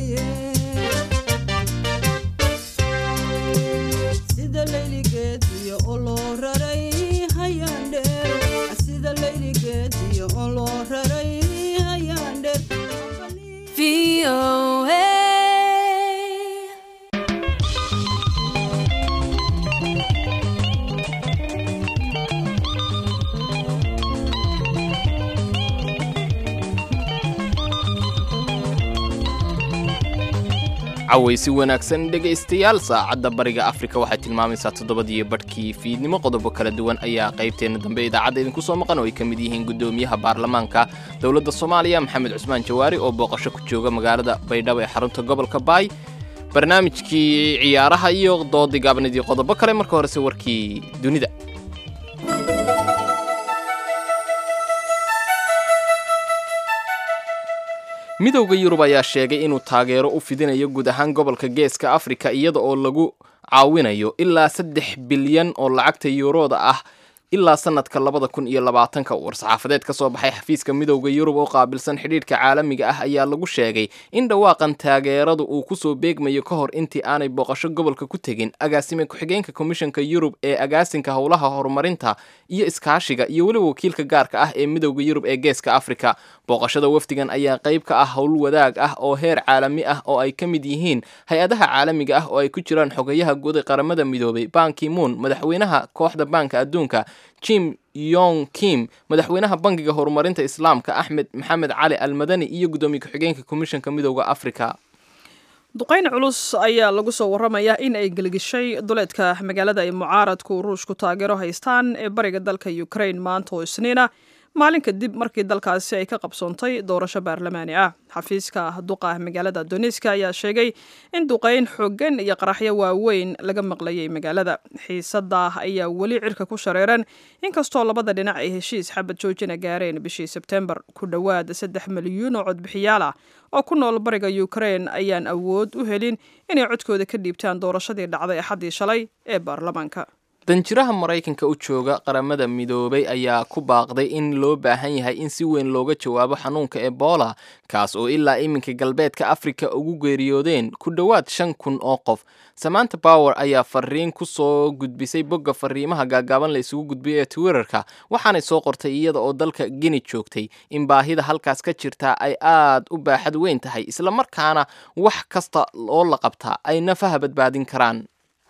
Speaker 9: sida layligeediyo oo loo raray hayaandheer sida layligeediyo oo loo raray hayaandheer
Speaker 2: cawaysi wanaagsan dhegaystayaal saacadda bariga afrika waxay tilmaamaysaa toddobadiyo badhkii fiidnimo qodobo kala duwan ayaa qaybteenna dambe idaacadda idinku soo maqan oo ay ka mid yihiin guddoomiyaha baarlamaanka dowladda soomaaliya maxamed cusmaan jawaari oo booqasho ku jooga magaalada baydhabo ee xarunta gobolka baay barnaamijkii ciyaaraha iyo doodii gaabnidii qodobo kale marka horese warkii dunida midowda yurub ayaa sheegay inuu taageero u fidinayo guud ahaan gobolka geeska afrika iyada oo lagu caawinayo ilaa saddex bilyan oo lacagta yuurooda ah ilaa sanadka labada kun iyo labaatanka war-saxaafadeed ka soo baxay xafiiska midowda yurub oo qaabilsan xidhiidhka caalamiga ah ayaa lagu sheegay in dhawaaqan taageeradu uu kusoo beegmayo ka hor intii aanay booqasho gobolka ku tegin agaasime ku-xigeenka komishanka yurub ee agaasinka howlaha horumarinta iyo iskaashiga iyo weliba wakiilka gaarka ah ee midowda yurub ee geeska afrika booqashada wafdigan ayaa qayb ka ah howl wadaag ah oo heer caalami ah oo ay ka mid yihiin hay-adaha caalamiga ah oo ay ku jiraan xogayaha guud ee qaramada midoobay banki moon madaxweynaha kooxda baanka adduunka jim yong kim madaxweynaha bankiga horumarinta islaamka axmed maxamed cali almadani iyo guddoomiye ku-xigeenka komishanka midowda afrika
Speaker 1: duqayn culus ayaa lagu soo waramayaa in ay gelgishay duleedka magaalada ay mucaaradku ruushku taageero haystaan ee bariga dalka ukraine maanta oo isniina maalin kadib markii dalkaasi ay ka qabsoontay doorasho baarlamaani ah xafiiska duqa magaalada doniska ayaa sheegay in duqayn xooggan iyo qaraxyo waaweyn laga maqlayay magaalada xiisada ayaa weli cirka ku shareeran inkastoo labada dhinac ay heshiis xabad joojina gaareen bishii sebtembar ku dhowaad saddex milyuun oo codbixiyaal ah oo ku nool bariga ukraine ayaan awood u helin inay codkooda ka dhiibtaan doorashadii dhacday axaddii shalay ee baarlamaanka
Speaker 2: danjiraha maraykanka u jooga qaramada midoobay ayaa ku baaqday in loo baahan yahay in si weyn looga jawaabo xanuunka ebola kaas oo ilaa iminka galbeedka afrika ugu geeriyoodeen ku dhowaad shan kun oo qof samanta bower ayaa fariin ku soo gudbisay bogga fariimaha gaagaaban la isugu gudbiyay ee twitterka waxaanay soo qortay iyada oo dalka geni joogtay in baahida halkaas ka jirtaa ay aad u baaxad weyn tahay islamarkaana wax kasta oo la qabtaa ay nafaha badbaadin karaan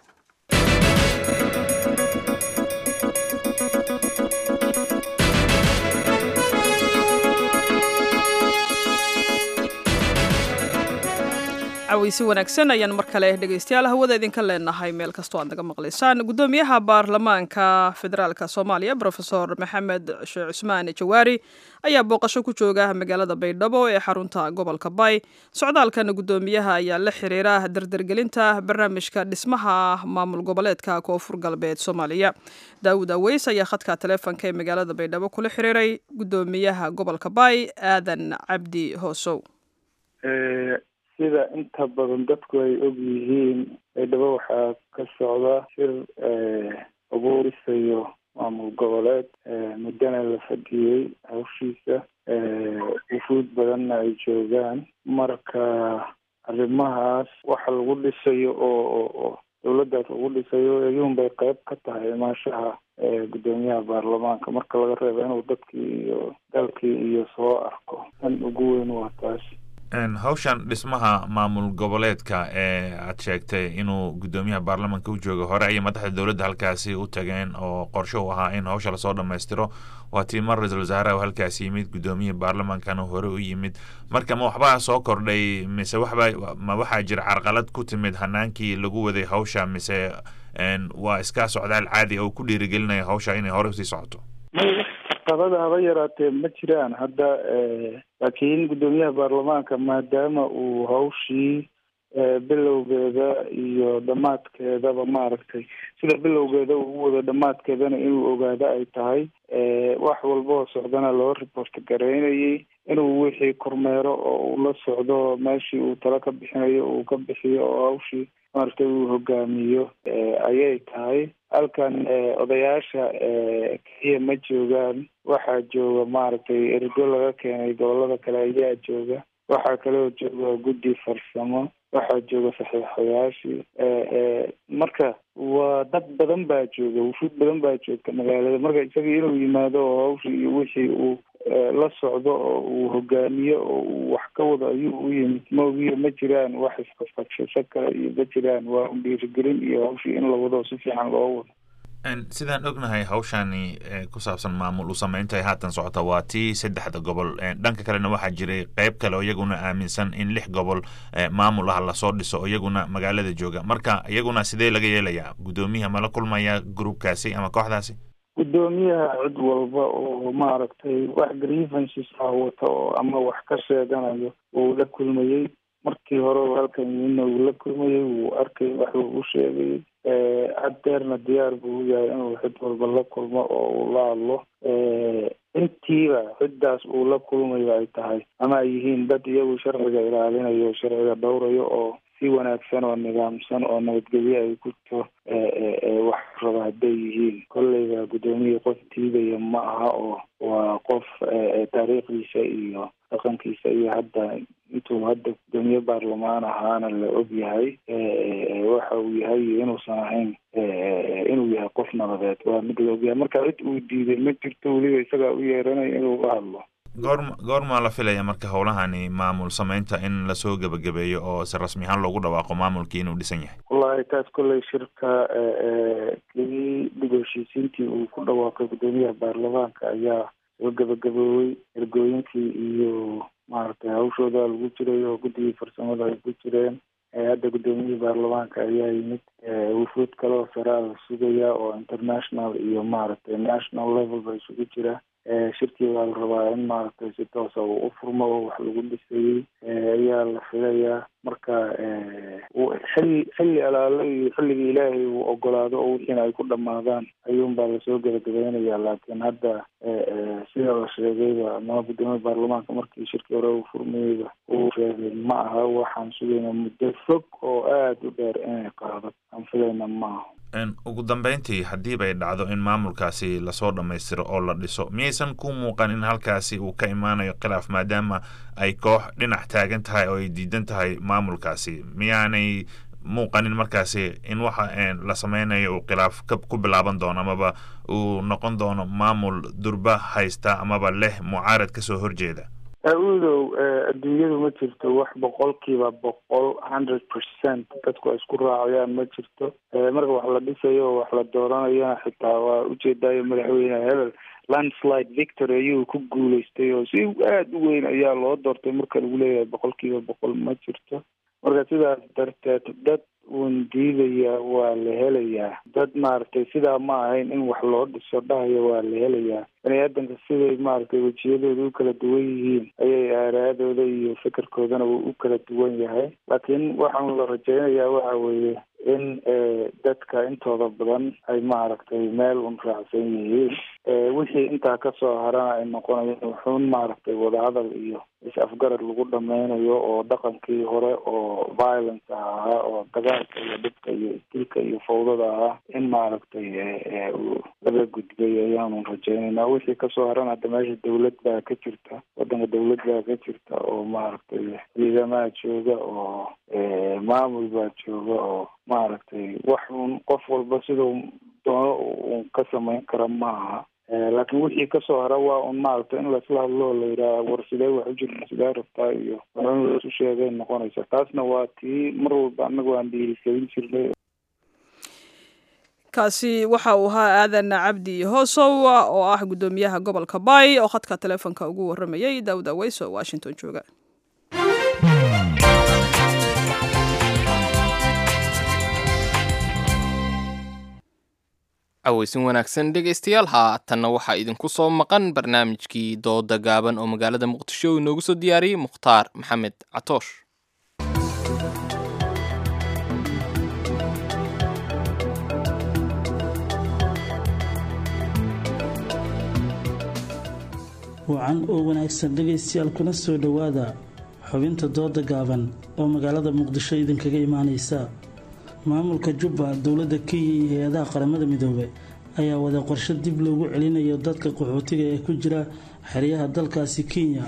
Speaker 1: cawaysi wanaagsan ayaan mar kale dhegaystayaal hawada idinka leenahay meel kastoo aad naga maqlaysaan guddoomiyaha baarlamaanka federaalka soomaaliya brofesor maxamed sheekh cusmaan jawaari ayaa booqasho ku jooga magaalada baydhabo ee xarunta gobolka bay socdaalkan guddoomiyaha ayaa la xiriira dardargelinta barnaamijka dhismaha maamul goboleedka koonfur galbeed soomaaliya daawud aweys ayaa khadka taleefonka ee magaalada baydhabo kula xiriiray guddoomiyaha gobolka bay aadan cabdi hoosow
Speaker 10: sida inta badan dadku ay og yihiin baydhabo waxaa ka socda shir lagu dhisayo maamul goboleed muddana la fadhiyey hawshiisa wufuud badanna ay joogaan marka arrimahaas waxa lagu dhisayo oo oo dawladdaas lagu dhisayo iyuun bay qayb ka tahay imaashaha guddoomiyaha baarlamaanka marka laga reebo inuu dadkii iyo dalkii iyo soo arko tan ugu weyn waa taas
Speaker 11: hawshan dhismaha maamul goboleedka ee aad sheegtay inuu guddoomiyaha baarlamanka u jooga hore ayay madaxda dowladda halkaasi u tageen oo qorsho u ahaa in hawsha lasoo dhammaystiro waa tii mar ra-iisul wasaaraha halkaasi yimid guddoomiyaha baarlamankana hore u yimid marka ma waxbaa soo kordhay mise waxba ma waxaa jira carqalad ku timid hanaankii lagu waday hawsha mise waa iska socdaal caadi oo ku dhiirigelinaya hawsha inay hore usii socoto
Speaker 10: qabada haba yaraatee ma jiraan hadda laakiin guddoomiyaha baarlamaanka maadaama uu hawshii bilowgeeda iyo dhammaadkeedaba maaragtay sida bilowgeeda uu wada dhammaadkeedana inuu ogaado ay tahay wax walba oo socdana loo report gareynayay inuu wixii kormeero oo uu la socdo meeshii uu talo ka bixinayo uu ka bixiyo oo hawshii maaragtay uu hogaamiyo ayay tahay halkan odayaasha keliya ma joogaan waxaa jooga maaragtay ergo laga keenay gobolada kale ayaa jooga waxaa kaloo jooga guddi farsamo waxaa jooga saxiixayaashii marka waa dad badan baa jooga wufuud badan baa joogta magaalada marka isaga inuu yimaado oo hawshii iyo wixii uu la socdo oo uu hogaamiyo oo uu wax ka wado ayuu u yimid maogiyo ma jiraan wax isqasqabshasho kale iyo ma jiraan waa un dhiirigelin iyo hawshii in la wado si fiican loo wado
Speaker 11: sidaan ognahay hawshani ku saabsan maamul u sameynta haatan socota waa tii saddexda gobol dhanka kalena waxaa jiray qeyb kale oo iyaguna aaminsan in lix gobol maamul ah lasoo dhiso oo iyaguna magaalada jooga marka iyaguna sidee laga yeelayaa guddoomiyaha mala kulmaya groupkaasi ama kooxdaasi
Speaker 10: guddoomiyaha cid walba oo maaragtay wax grievances ah wata oo ama wax ka sheeganayo wuu la kulmayey markii hore halkan yimidna wuu la kulmayey wuu arkay wax uu u sheegayay haddeerna diyaar buu u yahay inuu cid walba la kulmo oo uu la hadlo intiiba ciddaas uu la kulmayo ay tahay ama ay yihiin dad iyagu sharciga ilaalinayo sharciga dhowrayo oo si wanaagsan oo nidaamsan oo nabadgelyo ay ku to wax raba hadday yihiin kolleyba guddoomiya qof diidaya ma aha oo waa qof taariikhdiisa iyo dhaqankiisa iyo hadda intuu hadda guddoomiye baarlamaan ahaana la og yahay waxa uu yahay inuusan ahayn inuu yahay qof nabadeed waa mid la ogyahay marka cid uu diiday ma jirto weliba isagaa u yeeranaya inuu la hadlo
Speaker 11: goorma goormaa la filaya marka howlahani maamul sameynta in lasoo gebagabeeyo oo si rasmi ahaan loogu dhawaaqo maamulkii inuu dhisan yahay
Speaker 10: wallahi taas kolley shirka kii dib heshiisiintii uu ku dhawaaqay guddoomiyaha baarlamaanka ayaa soo gebagaboowey ergooyinkii iyo maaragtay hawshooda lagu jiray oo guddigii farsamada ay ku jireen hadda guddoomiyihii baarlamaanka ayaa yimid wufuud kale oo saraa la sugaya oo international iyo maaragtay national level ba isugu jira shirkii waa la rabaa in maaragtay si toosa uu u furmo oo wax lagu dhisayey ayaa la filayaa marka xilli xilli alaalo iyo xilligii ilaahay uu ogolaado oo wixiina ay ku dhamaadaan ayuunbaa lasoo gebagabeynaya laakiin hadda sida la sheegayba ama guddoomiya baarlamaanka markii shirkii hore uu furmayeyba uu sheegay ma aha waxaan sugayna muddo fog oo aada u dheer inay qaado aan filayna ma aha
Speaker 11: ugu dambeyntii haddiiba ay dhacdo in maamulkaasi lasoo dhammaystiro oo la dhiso miyaysan ku muuqan in halkaasi uu ka imaanayo khilaaf maadaama ay koox dhinac taagan tahay oo ay diidan tahay maamulkaasi miyaanay muuqanin markaasi in waxa la sameynayo uu khilaaf ku bilaaban doono amaba uu noqon doono maamul durba haysta amaba leh mucaarad kasoo horjeeda
Speaker 10: audow adduunyadu ma jirto wax boqolkiiba boqol hundred percent dadku ay isku raacayaan ma jirto marka wax la dhisayo oo wax la dooranayana xitaa waa ujeedaayo madaxweyne hebel landslide victory ayuu ku guuleystay oo si aada u weyn ayaa loo doortay marka lagu leeyahay boqolkiiba boqol ma jirto marka sidaas darteed dad uun diidaya waa la helayaa dad maaragtay sidaa ma ahayn in wax loo dhiso dhahaya waa la helayaa bani aadanka siday maaragtay wejiyadooda u kala duwan yihiin ayay aaraadooda iyo fikirkoodana uu u kala duwan yahay laakiin waxaan la rajeynayaa waxa weeye in dadka intooda badan ay maaragtay meel un raacsan yihiin wixii intaa kasoo harana ay noqonayaan wuxuun maaragtay wadahadal iyo is-afgarad lagu dhameynayo oo dhaqankii hore oo violence ahaa oo dagaalka iyo dhibka iyo isdilka iyo fawdada ahaa in maaragtay laga gudbay ayaanu rajeynaynaa wixii kasoo haran hadda meesha dawlad baa ka jirta wadanka dawlad baa ka jirta oo maaragtay ciidamaha jooga oo maamul baa jooga oo maaragtay wax un qof walba siduu doono un ka samayn kara ma aha laakiin wixii kasoo hara waa un maaragtay in laisla hadlo la yidhaha war sidee wax u jirta sidee rabtaa iyo in laisu sheegay noqonaysa taasna waa tii mar walba annagu aan dhiirigelin jirnay
Speaker 1: kaasi waxa uu ahaa aadan cabdi hoosow oo ah guddoomiyaha gobolka bay oo khadka teleefonka ugu waramayay daawud aweys oo washington jooga
Speaker 2: caweysin wanaagsan dhegaystayaal haatanna waxaa idinku soo maqan barnaamijkii dooda gaaban oo magaalada muqdisho uu inoogu soo diyaariyey mukhtaar maxamed catoosh
Speaker 5: wacan oo wanaagsan dhegaystayaal kuna soo dhowaada xubinta dooda gaaban oo magaalada muqdisho idinkaga imaanaysa maamulka jubba dowladda kenya iyo hay-adaha qaramada midoobe ayaa wada qorshe dib loogu celinayo dadka qaxootiga ee ku jira xeryaha dalkaasi kenya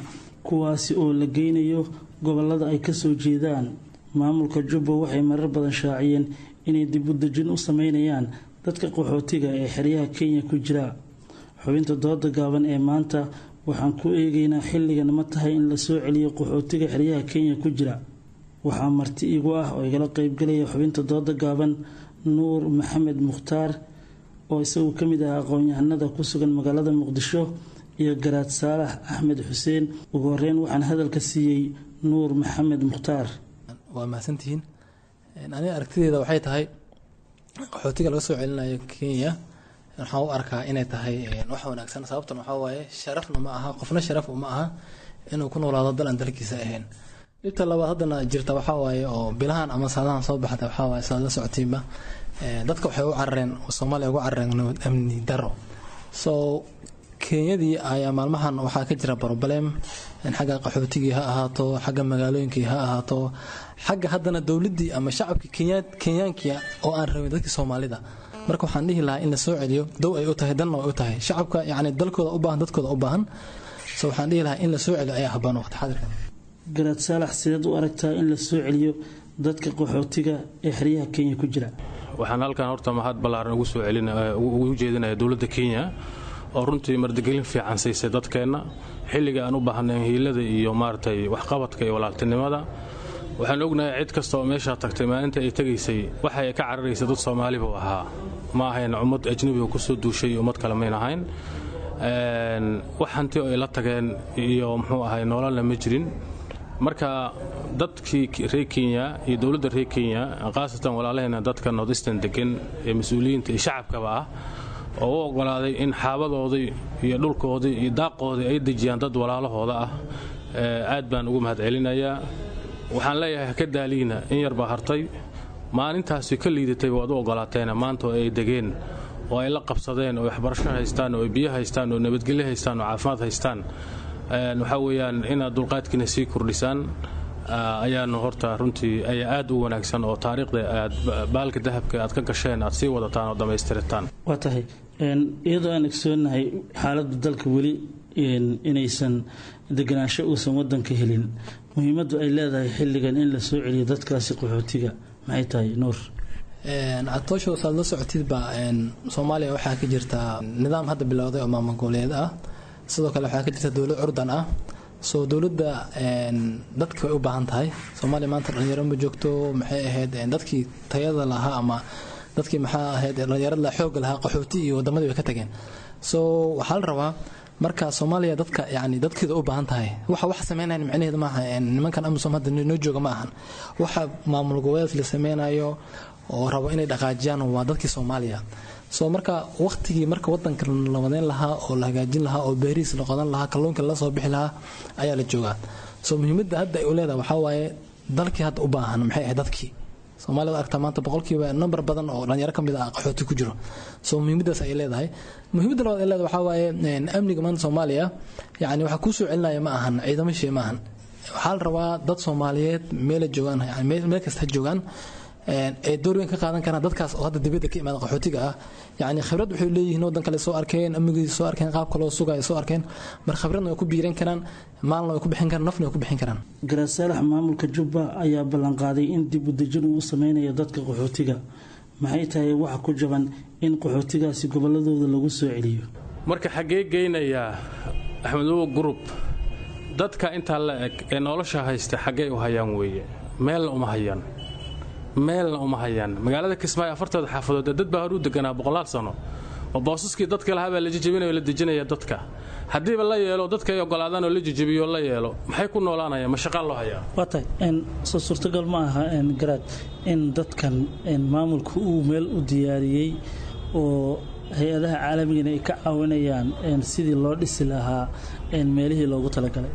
Speaker 5: kuwaasi oo la geynayo gobolada ay kasoo jeedaan maamulka jubba waxay marar badan shaaciyeen inay dibudejin u sameynayaan dadka qaxootiga ee xeryaha kenya ku jira xubinta dooda gaaban ee maanta waxaan ku eegaynaa xilligan ma tahay in lasoo celiyo qaxootiga xeryaha kenya ku jira waxaa marti igu ah oo igala qeybgalaya xubinta dooda gaaban nuur maxamed mukhtaar oo isagu ka mid ah aqoon-yahanada ku sugan magaalada muqdisho iyo garaad saalax axmed xuseen ugu horeyn waxaan hadalka siiyey nuur maxamed mukhtaar
Speaker 12: waa mahadsantihiin aniga aragtideeda waxay tahay qaxootiga laga soo celinayo kenya waxaan u arkaa inay tahay wax wanaagsan sababtan waxaa waaye sharafna ma aha qofna sharaf uma aha inuu ku noolaado dal aan dalkiisa ahayn dhibta labaad haddana jirta waxaa waaye oo bilahan ama saadahan soo baxda waxaa waaye saad la socotiinba dadka waxay u carareen soomaaliya ugu carareen nabad amni daro so kenyadii ayaa maalmahan waxaa ka jira broblem xagga qaxootigii ha ahaato xagga magaalooyinkii ha ahaato xagga haddana dowladdii ama shacabkii kenyaankii oo aan rabin dadkii soomaalida marka waxaan dhihi lahaa in la soo celiyo dow ay u tahay danna ay u tahay shacabka yacni dalkooda u baahan dadkooda u baahan so waxaan dhihi lahaa in la soo celiyo ayaa habboon waqti xadirka
Speaker 5: garaad saalax sideed u aragtaa in la soo celiyo dadka qaxootiga ee xeryaha kenya ku jira
Speaker 13: waxaan halkan horta mahad ballaaran ugu soo celin ugu jeedinaya dowladda kenya oo runtii mardigelin fiican siisay dadkeenna xilliga aan u baahnayn hiilada iyo maaragtay waxqabadka iyo walaaltinimada waxaan ognahay cid kasta oo meeshaa tagtay maalinta ay tegaysay waxay ka cararaysay dad soomaali buu ahaa ma ahayn ummad ajnabiga kusoo duushay ummad kale mayn ahayn wax hanti oo ay la tageen iyo muxuu ahay nololna ma jirin marka dadkii reer kenya iyo dowladda reer kenya khaasatan walaalaheena dadka nordistan degan ee mas-uuliyiinta iyo shacabkaba ah oo u ogolaaday in xaabadoodii iyo dhulkoodii iyo daaqoodii ay dejiyaan dad walaalahooda ah aad baan ugu mahad celinayaa waxaan leeyahay haka daaliina in yar baa hartay maalintaasi ka liidatay waad u ogolaateena maanta oo ay degeen oo ay la qabsadeen oo waxbarasho haystaan oo ay biyo haystaan oo nabadgelyo haystaan oo caafimaad haystaan waxaa weeyaan inaad dulqaadkiina sii kordhisaan ayaanu horta runtii ayaa aad u wanaagsan oo taariikhda aad baalka dahabka aad ka gasheen aad sii wadataan oo dhammaystirataan
Speaker 5: waa tahay iyadoo aan ogsoonahay xaaladda dalka weli inaysan deganaansho uusan wadanka helin muhiimaddu ay leedahay xilligan in la soo celiyo dadkaasi qaxootiga maxay tahay nuur
Speaker 12: catoosho saad la socotidba soomaaliya waxaa ka jirta nidaam hadda bilowday oo maamul goboleed ah sidoo kale waxaa ka jirta dowlad curdan ah soo dowladda dadka way u baahan tahay soomaaliya maanta dhalinyaro ma joogto maxay ahayd dadkii tayada lahaa ama dadkii maxaa ahayd dhalinyarada xooga lahaa qaxooti iyo wadamadii way ka tageen so waxaa la rabaa marka soomaaliya dadka yani dadkeeda u baahan tahay waxa wax sameynayan micnaheedu maaha nimankan amisom hadda noo jooga ma ahan waxa maamul goboleed la sameynayo oo rabo inay dhaqaajiyaan waa dadkii soomaaliya soo marka waqtigii marka wadanka la wadeyn lahaa oo la hagaajin lahaa oo beerihiis la qodan lahaa kalluunka la soo bixi lahaa ayaa la joogaa soo muhiimadda hadda ay u leedahay waxaa waaye dalkii hadda u baahan maxay ahayd dadkii soomaalida aragtaa maanta boqolkiiba number badan oo dhalinyaro ka mid ah qaxooti ku jiro soo muhiimadaas ay leedahay muhiimadda labaad ay leedahay waxaa waaye amniga maanta soomaaliya yacni waxaa kuu soo celinaya ma ahan ciidamo shee ma ahan waxaa la rabaa dad soomaaliyeed meela joogaan yani meel kasta ha joogaan ay door weyn ka qaadan karaan dadkaas oo hadda dibadda ka imaada qaxootiga ah yacni khibrad waxay leeyihiin waddan kale soo arkeen amnigiisa soo arkeen qaabka loo sugaya soo arkeen mar khibradna way ku biiran karaan maalna way ku bixin karaan nafna way ku bixin karaan
Speaker 5: garaad saalax maamulka jubba ayaa ballanqaaday in dib u dejin uu sameynayo dadka qaxootiga maxay tahay waxa ku jaban in qaxootigaasi gobolladooda lagu soo celiyo
Speaker 13: marka xaggee geynayaa axmedowo gurub dadka intaa la eg ee nolosha haysta xaggee u hayaan weeye meelna uma hayaan meelna uma hayaan magaalada kismaayo afartooda xaafadood ee dad baa hor u deganaa boqolaal sano oo boosaskii dadka lahaa baa la jijabinayo la dejinaya dadka haddiiba la yeelo dadka ay ogolaadaan oo la jijabiyo la yeelo maxay ku noolaanayaan ma shaqaa loo hayaa
Speaker 5: waa tahay soo suurtagal ma aha garaad in dadkan maamulku uu meel u diyaariyey oo hay-adaha caalamigana ay ka caawinayaan sidii loo dhisi lahaa meelihii loogu talagalay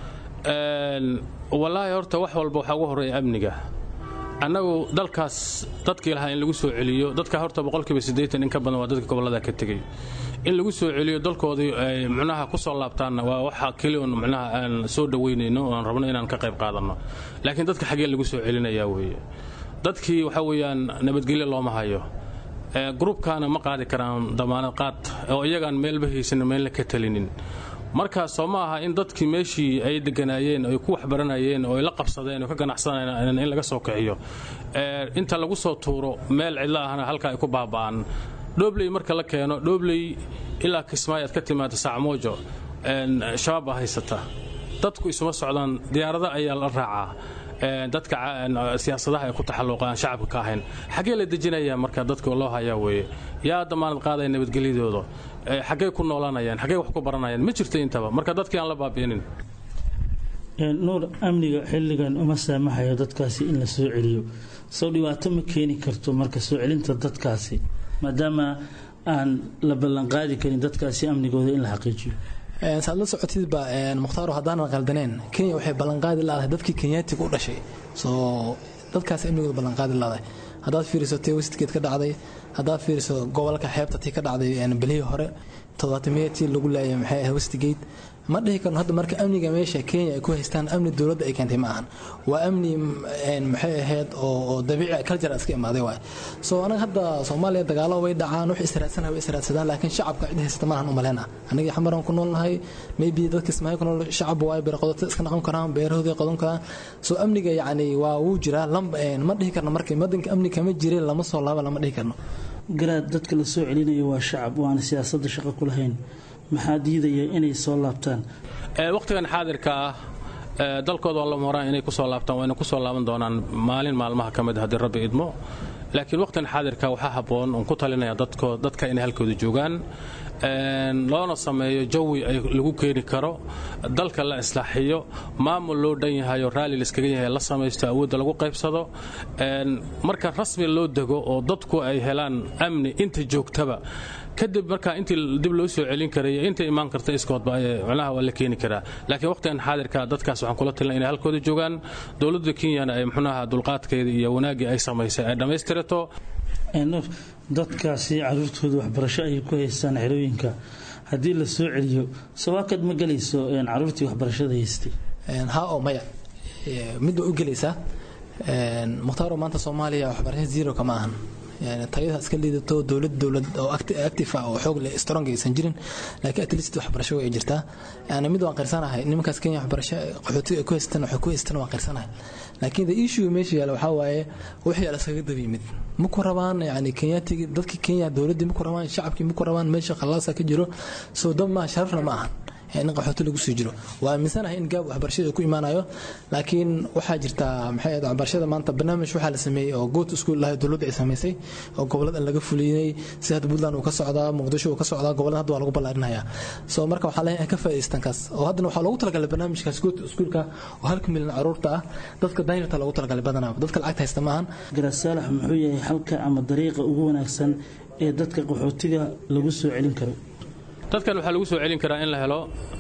Speaker 13: wallaahi horta wax walba waxaa ugu horreeya amniga annagu dalkaas dadkii lahaa in lagu soo celiyo dadka horta boqolkiiba siddeetan in ka badan waa dadka gobollada ka tegey in lagu soo celiyo dalkoodii ay micnaha ku soo laabtaanna waa waxa keli un micnaha aan soo dhoweynayno oan rabno inaan ka qayb qaadanno laakiin dadka xaggee lagu soo celinayaa weeye dadkii waxa weeyaan nabadgelyo looma hayo gruubkaana ma qaadi karaan damaanad qaad oo iyagaan meelba haysanin meelna ka talinin marka soo ma aha in dadkii meeshii ay deganaayeen ay ku waxbaranayeen oo ay la qabsadeen oo ka ganacsanayeen in laga soo kiciyo inta lagu soo tuuro meel cidlo ahna halka ay ku baaba'aan dhoobley marka la keeno dhoobley ilaa kismaayo aad ka timaada sacmoojo shabaab baa haysata dadku isuma socdaan diyaarada ayaa la raacaa dadka siyaasadaha ay ku taxalluqaan shacabka ka ahayn xaggee la dejinaya marka dadka loo hayaa weeye yaa damaanad qaadaya nabadgelyadooda xaggey ku noolanayaan xaggey wax ku baranayaan ma jirto intaba marka dadkii aan la baabi'inin
Speaker 5: nuur amniga xilligan uma saamaxayo dadkaasi in la soo celiyo sow dhibaato ma keeni karto marka soo celinta dadkaasi maadaama aan la ballanqaadi karin dadkaasi amnigooda in la xaqiijiyo
Speaker 12: saad la socotidba mukhtaaro haddaanan qaldaneen kenya waxay ballanqaadi laadahay dadkii kenyaatiga u dhashay soo dadkaas amnigooda ballanqaadi laadahay haddaad fiiriso tii westgate ka dhacday haddaad fiiriso gobolka xeebta tii ka dhacday bilihii hore toddobaatamiyatii lagu laayay maxay ahayd westgate ma dhihi karno hadda marka amniga meesha kenya ay ku haystaan amni dowladda ay keentay ma ahan waa amni maxay ahayd oo dabiici culture iska imaaday waay soo anaga hadda soomaaliya dagaalo way dhacaan wax israadsanah way israadsadaan laakiin shacabka cid haysata malahan u maleyna anigii xamaran ku noolnahay maybe dadka ismaahay ku nool shacab waay beerqodota iska noqon karaan beerahooda qodan karaan soo amniga yacni waa wuu jiraa ma dhihi karno marka wadanka amni kama jirin lama soo laaba lama dhihi karno
Speaker 5: garaad dadka la soo celinayo waa shacab waana siyaasadda shaqo ku lahayn maxaa diidaya inay soo laabtaan
Speaker 13: wakhtigan xaadirka ah dalkooda waa lama horaan inay kusoo laabtaan wayna kusoo laaban doonaan maalin maalmaha ka mid haddii rabbi idmo laakiin wakhtigan xaadirka waxaa habboon oon ku talinaya dadka inay halkooda joogaan loona sameeyo jawi ay lagu keeni karo dalka la islaaxiyo maamul loo dhan yahay oo raalli laiskaga yahay la samaysto awoodda lagu qaybsado marka rasmi loo dego oo dadku ay helaan amni inta joogtaba kadib markaa intii dib loo soo celin karaya inta imaan karta iskoodba micnaha waa la keeni karaa laakiin waqtigan xaadirka dadkaas waxaan kula talina inay halkooda joogaan dowladda kenyana ay muxuunaha dulqaadkeeda iyo wanaaggii ay samaysay ay dhammaystirato
Speaker 5: dadkaasi caruurtooda waxbarasho ayay ku haystaan xerooyinka haddii la soo celiyo sawaakad ma gelayso caruurtii waxbarashada haystay
Speaker 12: ha oo maya mid waa u gelaysaa mukhtaaro maanta soomaaliya waxbarasho zero kama ahan tayada iska liidato dowlad dowlad oo active ah oo xoog leh strong aysan jirin laakiin at least waxbarasho way jirtaa yani mid waan qirsanahay nimankaas kenya waxbarasho qaxootiga ay ku haystaan waxay ku haystaan waan qirsanahay laakiin the issue meesha yaala waxaa waaye wixii ala iskaga daba yimid ma ku rabaan yani kenyatigi dadkii kenya dowladdii ma ku rabaan shacabkii ma ku rabaan meesha khalaasa ka jiro soo dab maaha sharafna ma ahan in qaxooti lagu sii jiro waa aaminsanahay in gaab waxbarashada ku imaanayo laakiin waxaa jirta maxay ahayd waxbarashada maanta barnaamij waxaa la sameeyey oo good school lahay dowladda ay samaysay oo gobolada laga fuliyey si hadda puntland uu ka socdaa muqdisho uu ka socdaa gobolada hadda waa lagu ballaarinaya so marka waxaa leeyahay ka faa'iidaystaan kaas oo haddana waxaa loogu talagalay barnaamijkaas good schoolka oo halka milyan caruurta ah dadka danyarta loogu talagalay badanaa dadka lacagta haysta maahan
Speaker 5: garaad saalax muxuu yahay halka ama dariiqa ugu wanaagsan ee dadka qaxootiga lagu soo celin karo
Speaker 13: dadkan waxaa lagu soo celin karaa in la helo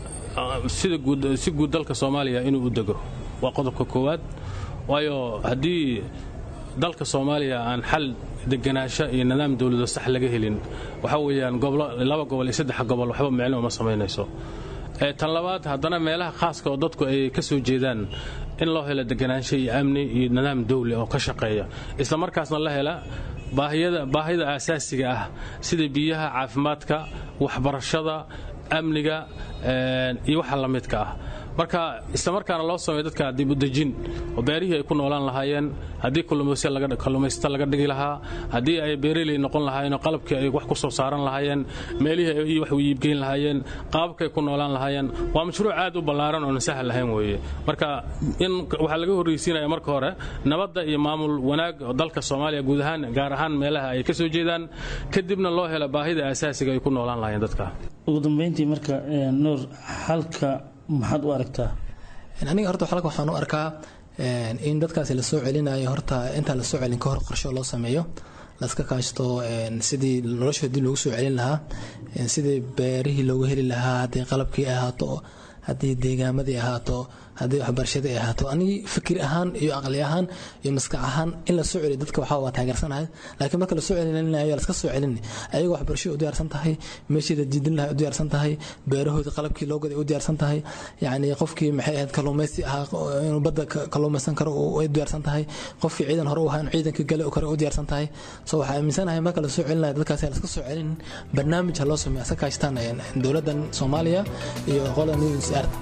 Speaker 13: sida guud si guud dalka soomaaliya inuu u dego waa qodobka koowaad waayo haddii dalka soomaaliya aan xal deganaansho iyo nidaam dowlado sax laga helin waxa weeyaan laba gobol iyo saddex gobol waxba micno uma samaynayso tan labaad haddana meelaha khaaska oo dadku ay ka soo jeedaan in loo helo deganaansho iyo amni iyo nidaam dowli oo ka shaqeeya isla markaasna la hela baahida aasaasiga ah sida biyaha caafimaadka waxbarashada amniga iyo waxa la midka ah marka islamarkaana loo sameeyo dadka dib u dejin oo beerihii ay ku noolaan lahaayeen haddii kalluumaysta laga dhigi lahaa haddii ay beeraley noqon lahaayeen oo qalabkii ay wax ku soo saaran lahaayeen meelihii ay wax u iibgeyn lahaayeen qaababkay ku noolaan lahaayeen waa mashruuc aad u ballaaran oon sahal lahayn weeye marka in waxaa laga horreysiinaya marka hore nabadda iyo maamul wanaag oo dalka soomaaliya guud ahaan gaar ahaan meelaha ay ka soo jeedaan kadibna loo helo baahida asaasiga ay ku noolaan lahaayeen dadka
Speaker 5: ugu dambeyntii marka nuur halka maxaad u aragtaa
Speaker 12: aniga horta xalka waxaan u arkaa in dadkaasi lasoo celinayo horta intaan lasoo celin ka hor qorsho loo sameeyo laska kaashto sidii noloshoodii loogu soo celin lahaa sidii beerihii loogu heli lahaa haddii qalabkii ahaato haddii deegaamadii ahaato haddii waxbarashada ay ahaato anigii fikir ahaan iyo aqli ahaan iyo maskax ahaan in la soo celiyo dadka waxaa waa taageersanahay laakiin marka la soo celinayo laska soo celin ayagoo waxbarashada u diyaarsan tahay meeshii la diidin lahay u diyaarsan tahay beerahoodii qalabkii loo goday u diyaarsan tahay yacni qofkii maxay ahayd kalluumaysi ahaa inuu badda kalluumaysan karo u diyaarsan tahay qofkii ciidan hore u ahaa inuu ciidanka gale karo u diyaarsan tahay so waxaa aaminsanahay marka la soo celinayo dadkaasi laska soo celin barnaamij ha loo sameeya sa kaashtaan dowladdan soomaaliya iyo qolada news art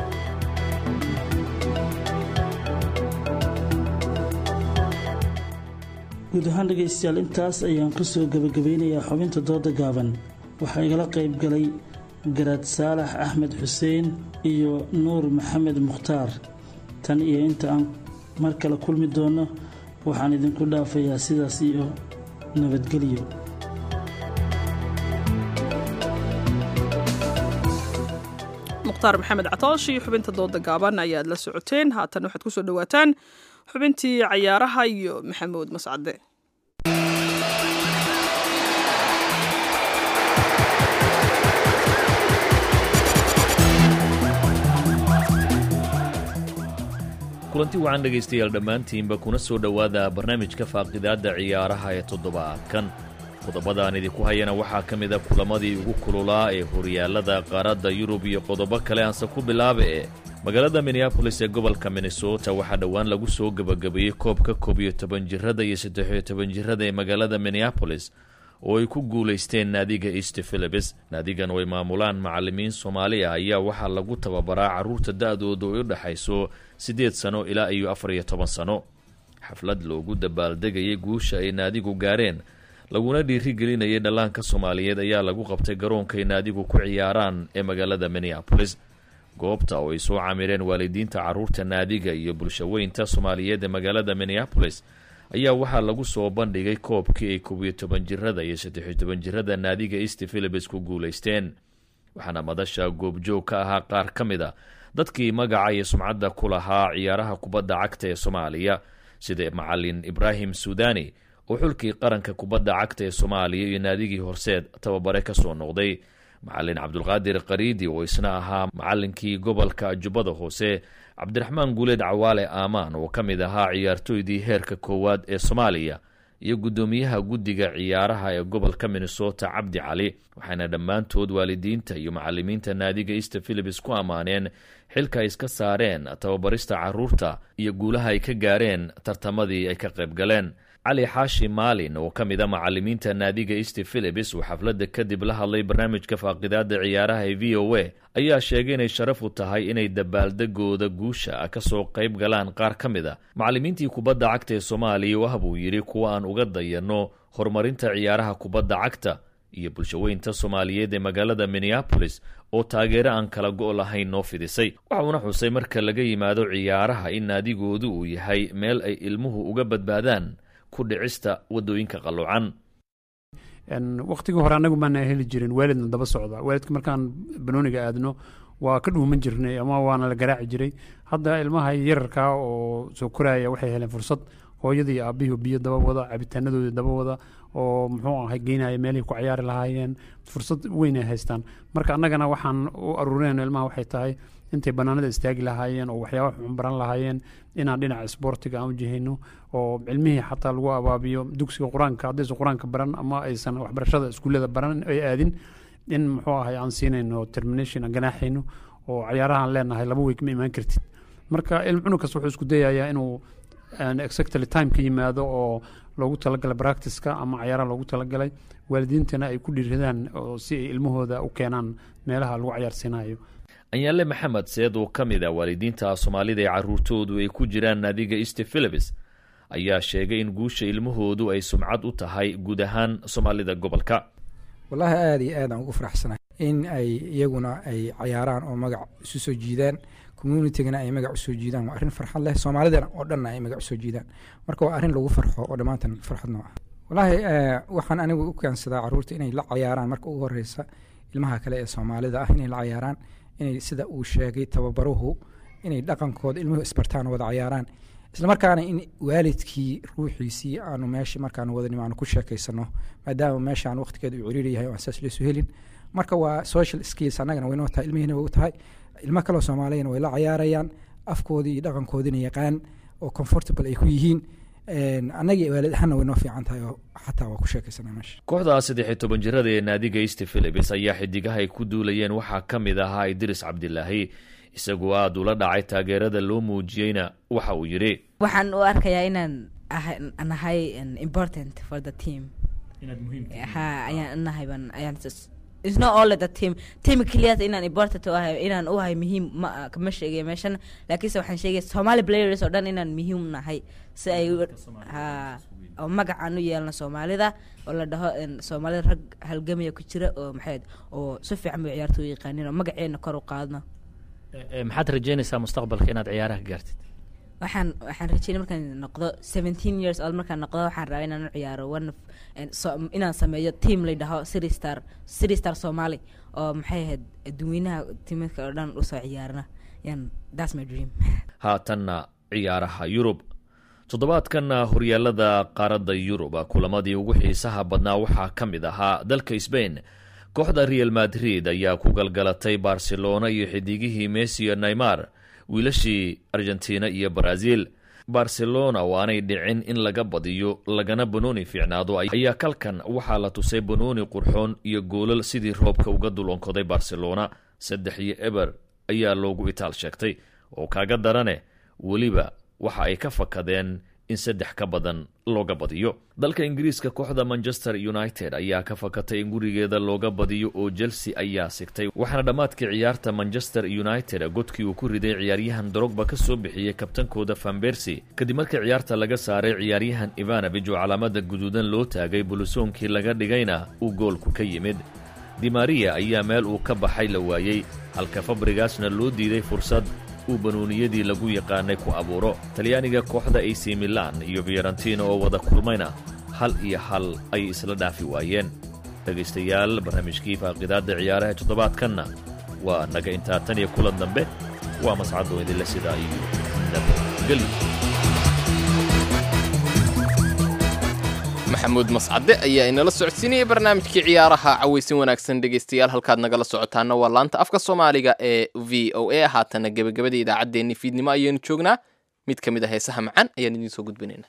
Speaker 5: guud ahaan dhegaystayaal intaas ayaan kusoo gebagabeynayaa xubinta dooda gaaban waxaa igala qayb galay garaad saalax axmed xuseen iyo nuur maxamed mukhtaar tan iyo inta aan mar kale kulmi doono waxaan idinku dhaafayaa sidaas iyo nabadgelyo
Speaker 1: mukhtaar maxamed catoosh iyo xubinta dooda gaaban ayaad la socoteen haatan waxaad kusoo dhawaataan xubintii cayaaraha iyo maxamuud mascade
Speaker 14: kulanti wacan dhegaystayaal dhammaantiinba kuna soo dhowaada barnaamijka faaqidaadda ciyaaraha ee toddobaadkan qodobadaan idinku hayana waxaa ka mid a kulamadii ugu kululaa ee horyaallada qaaradda yurub iyo qodobo kale aanse ku bilaaba ee magaalada minneabolis ee gobolka minnesota waxaa dhowaan lagu soo gebagabeeyey koobka koob iyo toban jirada iyo saddexiyo toban jirada ee magaalada minneabolis oo ay ku guulaysteen naadiga east philibis naadigan oo ay maamulaan macalimiin soomaali ah ayaa waxaa lagu tababaraa carruurta da-doodu ay u dhexayso siddeed sano ilaa iyo afar iyo toban sano xaflad loogu dabaaldegayay guusha ay naadigu gaareen laguna dhiirigelinayay dhallaanka soomaaliyeed ayaa lagu qabtay garoonkay naadigu ku ciyaaraan ee magaalada minneabolis goobta oo ay soo camireen waalidiinta carruurta naadiga iyo bulshaweynta soomaaliyeed ee magaalada minneabolis ayaa waxaa lagu soo bandhigay koobkii ay koob iyo toban jirada iyo saddexiyo toban jirada naadiga east philibis ku guulaysteen waxaana madasha goobjoog ka ahaa qaar ka mid a dadkii magaca iyo sumcadda ku lahaa ciyaaraha kubadda cagta ee soomaaliya sida macalin ibraahim suudani oo xulkii qaranka kubadda cagta ee soomaaliya iyo naadigii horseed tababare ka soo noqday macalin cabdulqaadir qariidi oo isna ahaa macalinkii gobolka jubbada hoose cabdiraxmaan guuleed cawaale aamaan oo ka mid ahaa ciyaartooydii heerka koowaad ee soomaaliya iyo guddoomiyaha guddiga ciyaaraha ee gobolka minnesota cabdi cali waxayna dhammaantood waalidiinta iyo macalimiinta naadiga east philibis ku ammaaneen xilka ay iska saareen tababarista carruurta iyo guulaha ay ka gaareen tartamadii ay ka qayb galeen cali xaashi maalin oo ka mid a macalimiinta naadiga east philibis uu xafladda kadib la hadlay barnaamijka faaqidaadda ciyaaraha ee v o a ayaa sheegay inay sharaf u tahay inay dabaaldegooda guusha ka soo qayb galaan qaar ka mid a macalimiintii kubadda cagta ee soomaaliya wah buu yidhi kuwa aan uga dayanno horumarinta ciyaaraha kubadda cagta iyo bulshaweynta soomaaliyeed ee magaalada minneabolis oo taageero aan kala go' lahayn noo fidisay waxauna xusay marka laga yimaado ciyaaraha in naadigoodu uu yahay meel ay ilmuhu uga badbaadaan ku dhicista wadooyinka qaloocan
Speaker 15: wakhtigii hore annagu maana heli jirin waalidna daba socda waalidka markaan banooniga aadno waa ka dhuuman jirnay ama waana la garaaci jiray hadda ilmaha yararkaa oo soo koraya waxay heleen fursad hooyadii aabihii biyo daba wada cabitaanadoodii daba wada oo muxuu ahay geynaya meelihii ku ciyaari lahaayeen fursad weyn ay haystaan marka annagana waxaan u aruurinayno ilmaha waxay tahay intay banaanada istaagi lahaayeen oo waxyaaba xun baran lahaayeen inaan dhinaca isboortiga aan u jihayno oo cilmihii xataa lagu abaabiyo dugsiga qur-aanka haddaysan qur-aanka baran ama aysan waxbarashada iskuullada baran ay aadin in muxuu ahay aan siinayno termination aan ganaaxayno oo cayaarahaan leenahay laba week ma imaan kartid marka ilm cunug kasta wuxuu isku dayayaa inuu exactly time ka yimaado oo loogu talagalay practiceka ama cayaaraha loogu talagalay waalidiintana ay ku dhiiradaan oo si ay ilmahooda u keenaan meelaha lagu cayaarsiinayo
Speaker 14: anyaale maxamed seed oo ka mid ah waalidiinta soomaalida ee carruurtoodu ay ku jiraan naadiga east philibis ayaa sheegay in guusha ilmahoodu ay sumcad u tahay guud ahaan soomaalida gobolka
Speaker 16: wallaahi aada iyo aad aan ugu faraxsanahay in ay iyaguna ay cayaaraan oo magac isu soo jiidaan communitygana ay magac usoo jiidaan waa arrin farxad leh soomaalidana oo dhanna ay magac usoo jiidaan marka waa arrin lagu farxo oo dhammaantan farxad noo ah wallaahi waxaan anigu u keensadaa carruurta inay la cayaaraan marka ugu horeysa ilmaha kale ee soomaalida ah inay la cayaaraan inay sida uu sheegay tababaruhu inay dhaqankooda ilmuhu isbartaan wada cayaaraan islamarkaana in waalidkii ruuxiisii aanu meesha markaanu wadanim aanu ku sheekaysano maadaama meeshaan waqtigeeda uu ciriiri yahay oo aan saas leesu helin marka waa social skills annagana waynoo tahay ilmihiina way u tahay ilmo kaloo soomaaliyana way la cayaarayaan afkoodii iyo dhaqankoodina yaqaan oo comfortable ay ku yihiin annagii waalid ahaanna way noo fiican tahay oo xataa waa ku sheekaysanaa meesha
Speaker 14: kooxda saddex iyo toban jirada ee naadiga east philips ayaa xidigaha ay ku duulayeen waxaa ka mid ahaa idris cabdilaahi isagoo aada ula dhacay taageerada loo muujiyeyna waxa uu yidhi
Speaker 17: waxaan u arkayaa inaan nahay important for the team ha ayaan nahay baan ayaan it's not all the team team keliyata inaan important u ahay inaan u ahay muhiim ma kama sheegaya meeshan laakiinse waxaan sheegaya somali players oo dhan inaan muhiim nahay si ay ha oo magacaan u yeelno soomaalida oo la dhaho soomaalida rag halgamaya ku jira oo maxayd oo si fiican bay ciyaarta u yaqaanin oo magaceena kor u qaadno
Speaker 18: maxaad rajeynaysaa mustaqbalka inaad ciyaaraha gaartid
Speaker 17: waxaan waxaan rajeynay markaan noqdo seventeen years old markaan noqdo waxaan rabaa inaan u ciyaaro one inaan sameeyo team la dhaho city star city star somali oo maxay ahayd dadweynaha timadka oo dhan usoo ciyaarna yan that's my dream
Speaker 14: haatanna ciyaaraha yurub toddobaadkanna horyaalada qaaradda yurub kulamadii ugu xiisaha badnaa waxaa ka mid ahaa dalka sbain kooxda real madrid ayaa ku galgalatay barcelona iyo xidigihii messi iyo neymar wiilashii argentina iyo brazil barcelona oo aanay dhicin in laga badiyo lagana banooni fiicnaado ayaa kalkan waxaa la tusay banooni qurxoon iyo goolal sidii roobka uga dulonkoday barcelona saddex iyo eber ayaa loogu itaal sheegtay oo kaaga darane weliba waxa ay ka fakadeen in saddex ka badan looga badiyo dalka ingiriiska kooxda manchester united ayaa ka fakatay in gurigeeda looga badiyo oo chelsea ayaa sigtay waxaana dhammaadkii ciyaarta manchester united godkii uu ku riday ciyaaryahan drogba ka soo bixiyey kabtankooda fambersi kadib markii ciyaarta laga saaray ciyaaryahan ivanabij oo calaamada guduudan loo taagay bulisoonkii laga dhigayna uu goolku ka yimid dimaria ayaa meel uu ka baxay la waayey halka fabrigasna loo diiday fursad uu banuuniyadii lagu yaqaanay ku abuuro talyaaniga kooxda ac milan iyo fiorentina oo wada kulmayna hal iyo hal ayay isla dhaafi waayeen dhegaystayaal barnaamijkii faaqidaadda ciyaaraha toddobaadkanna waa naga intaa tan iyo kulan dambe waa mascadoo idinle sidaa iyo nabadgelyo
Speaker 2: maxamuud mascade ayaa inala socodsiinayay barnaamijkii ciyaaraha cawaysin wanaagsan dhegaystayaal halkaad nagala socotaana waa laanta afka soomaaliga ee v o a haatana gebagabada idaacaddeenni fiidnimo ayaynu joognaa mid ka mid a heesaha macaan ayaan idiin soo gudbinayna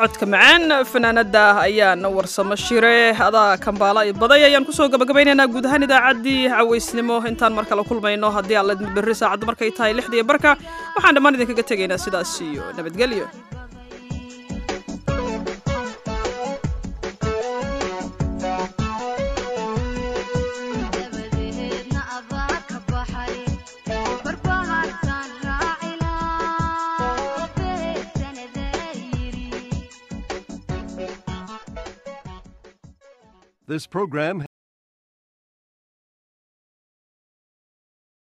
Speaker 1: codka macaan fanaanada ayaan warsamo shire adaa kambaala i baday ayaan kusoo gabagabaynaynaa guud ahaan idaacaddii cawaysnimo intaan mar kale kulmayno haddii alla berri saacadda markay tahay lixdiiyo barka waxaan dhammaan idinkaga tegaynaa sidaas iyo nabadgelyo
Speaker 19: This program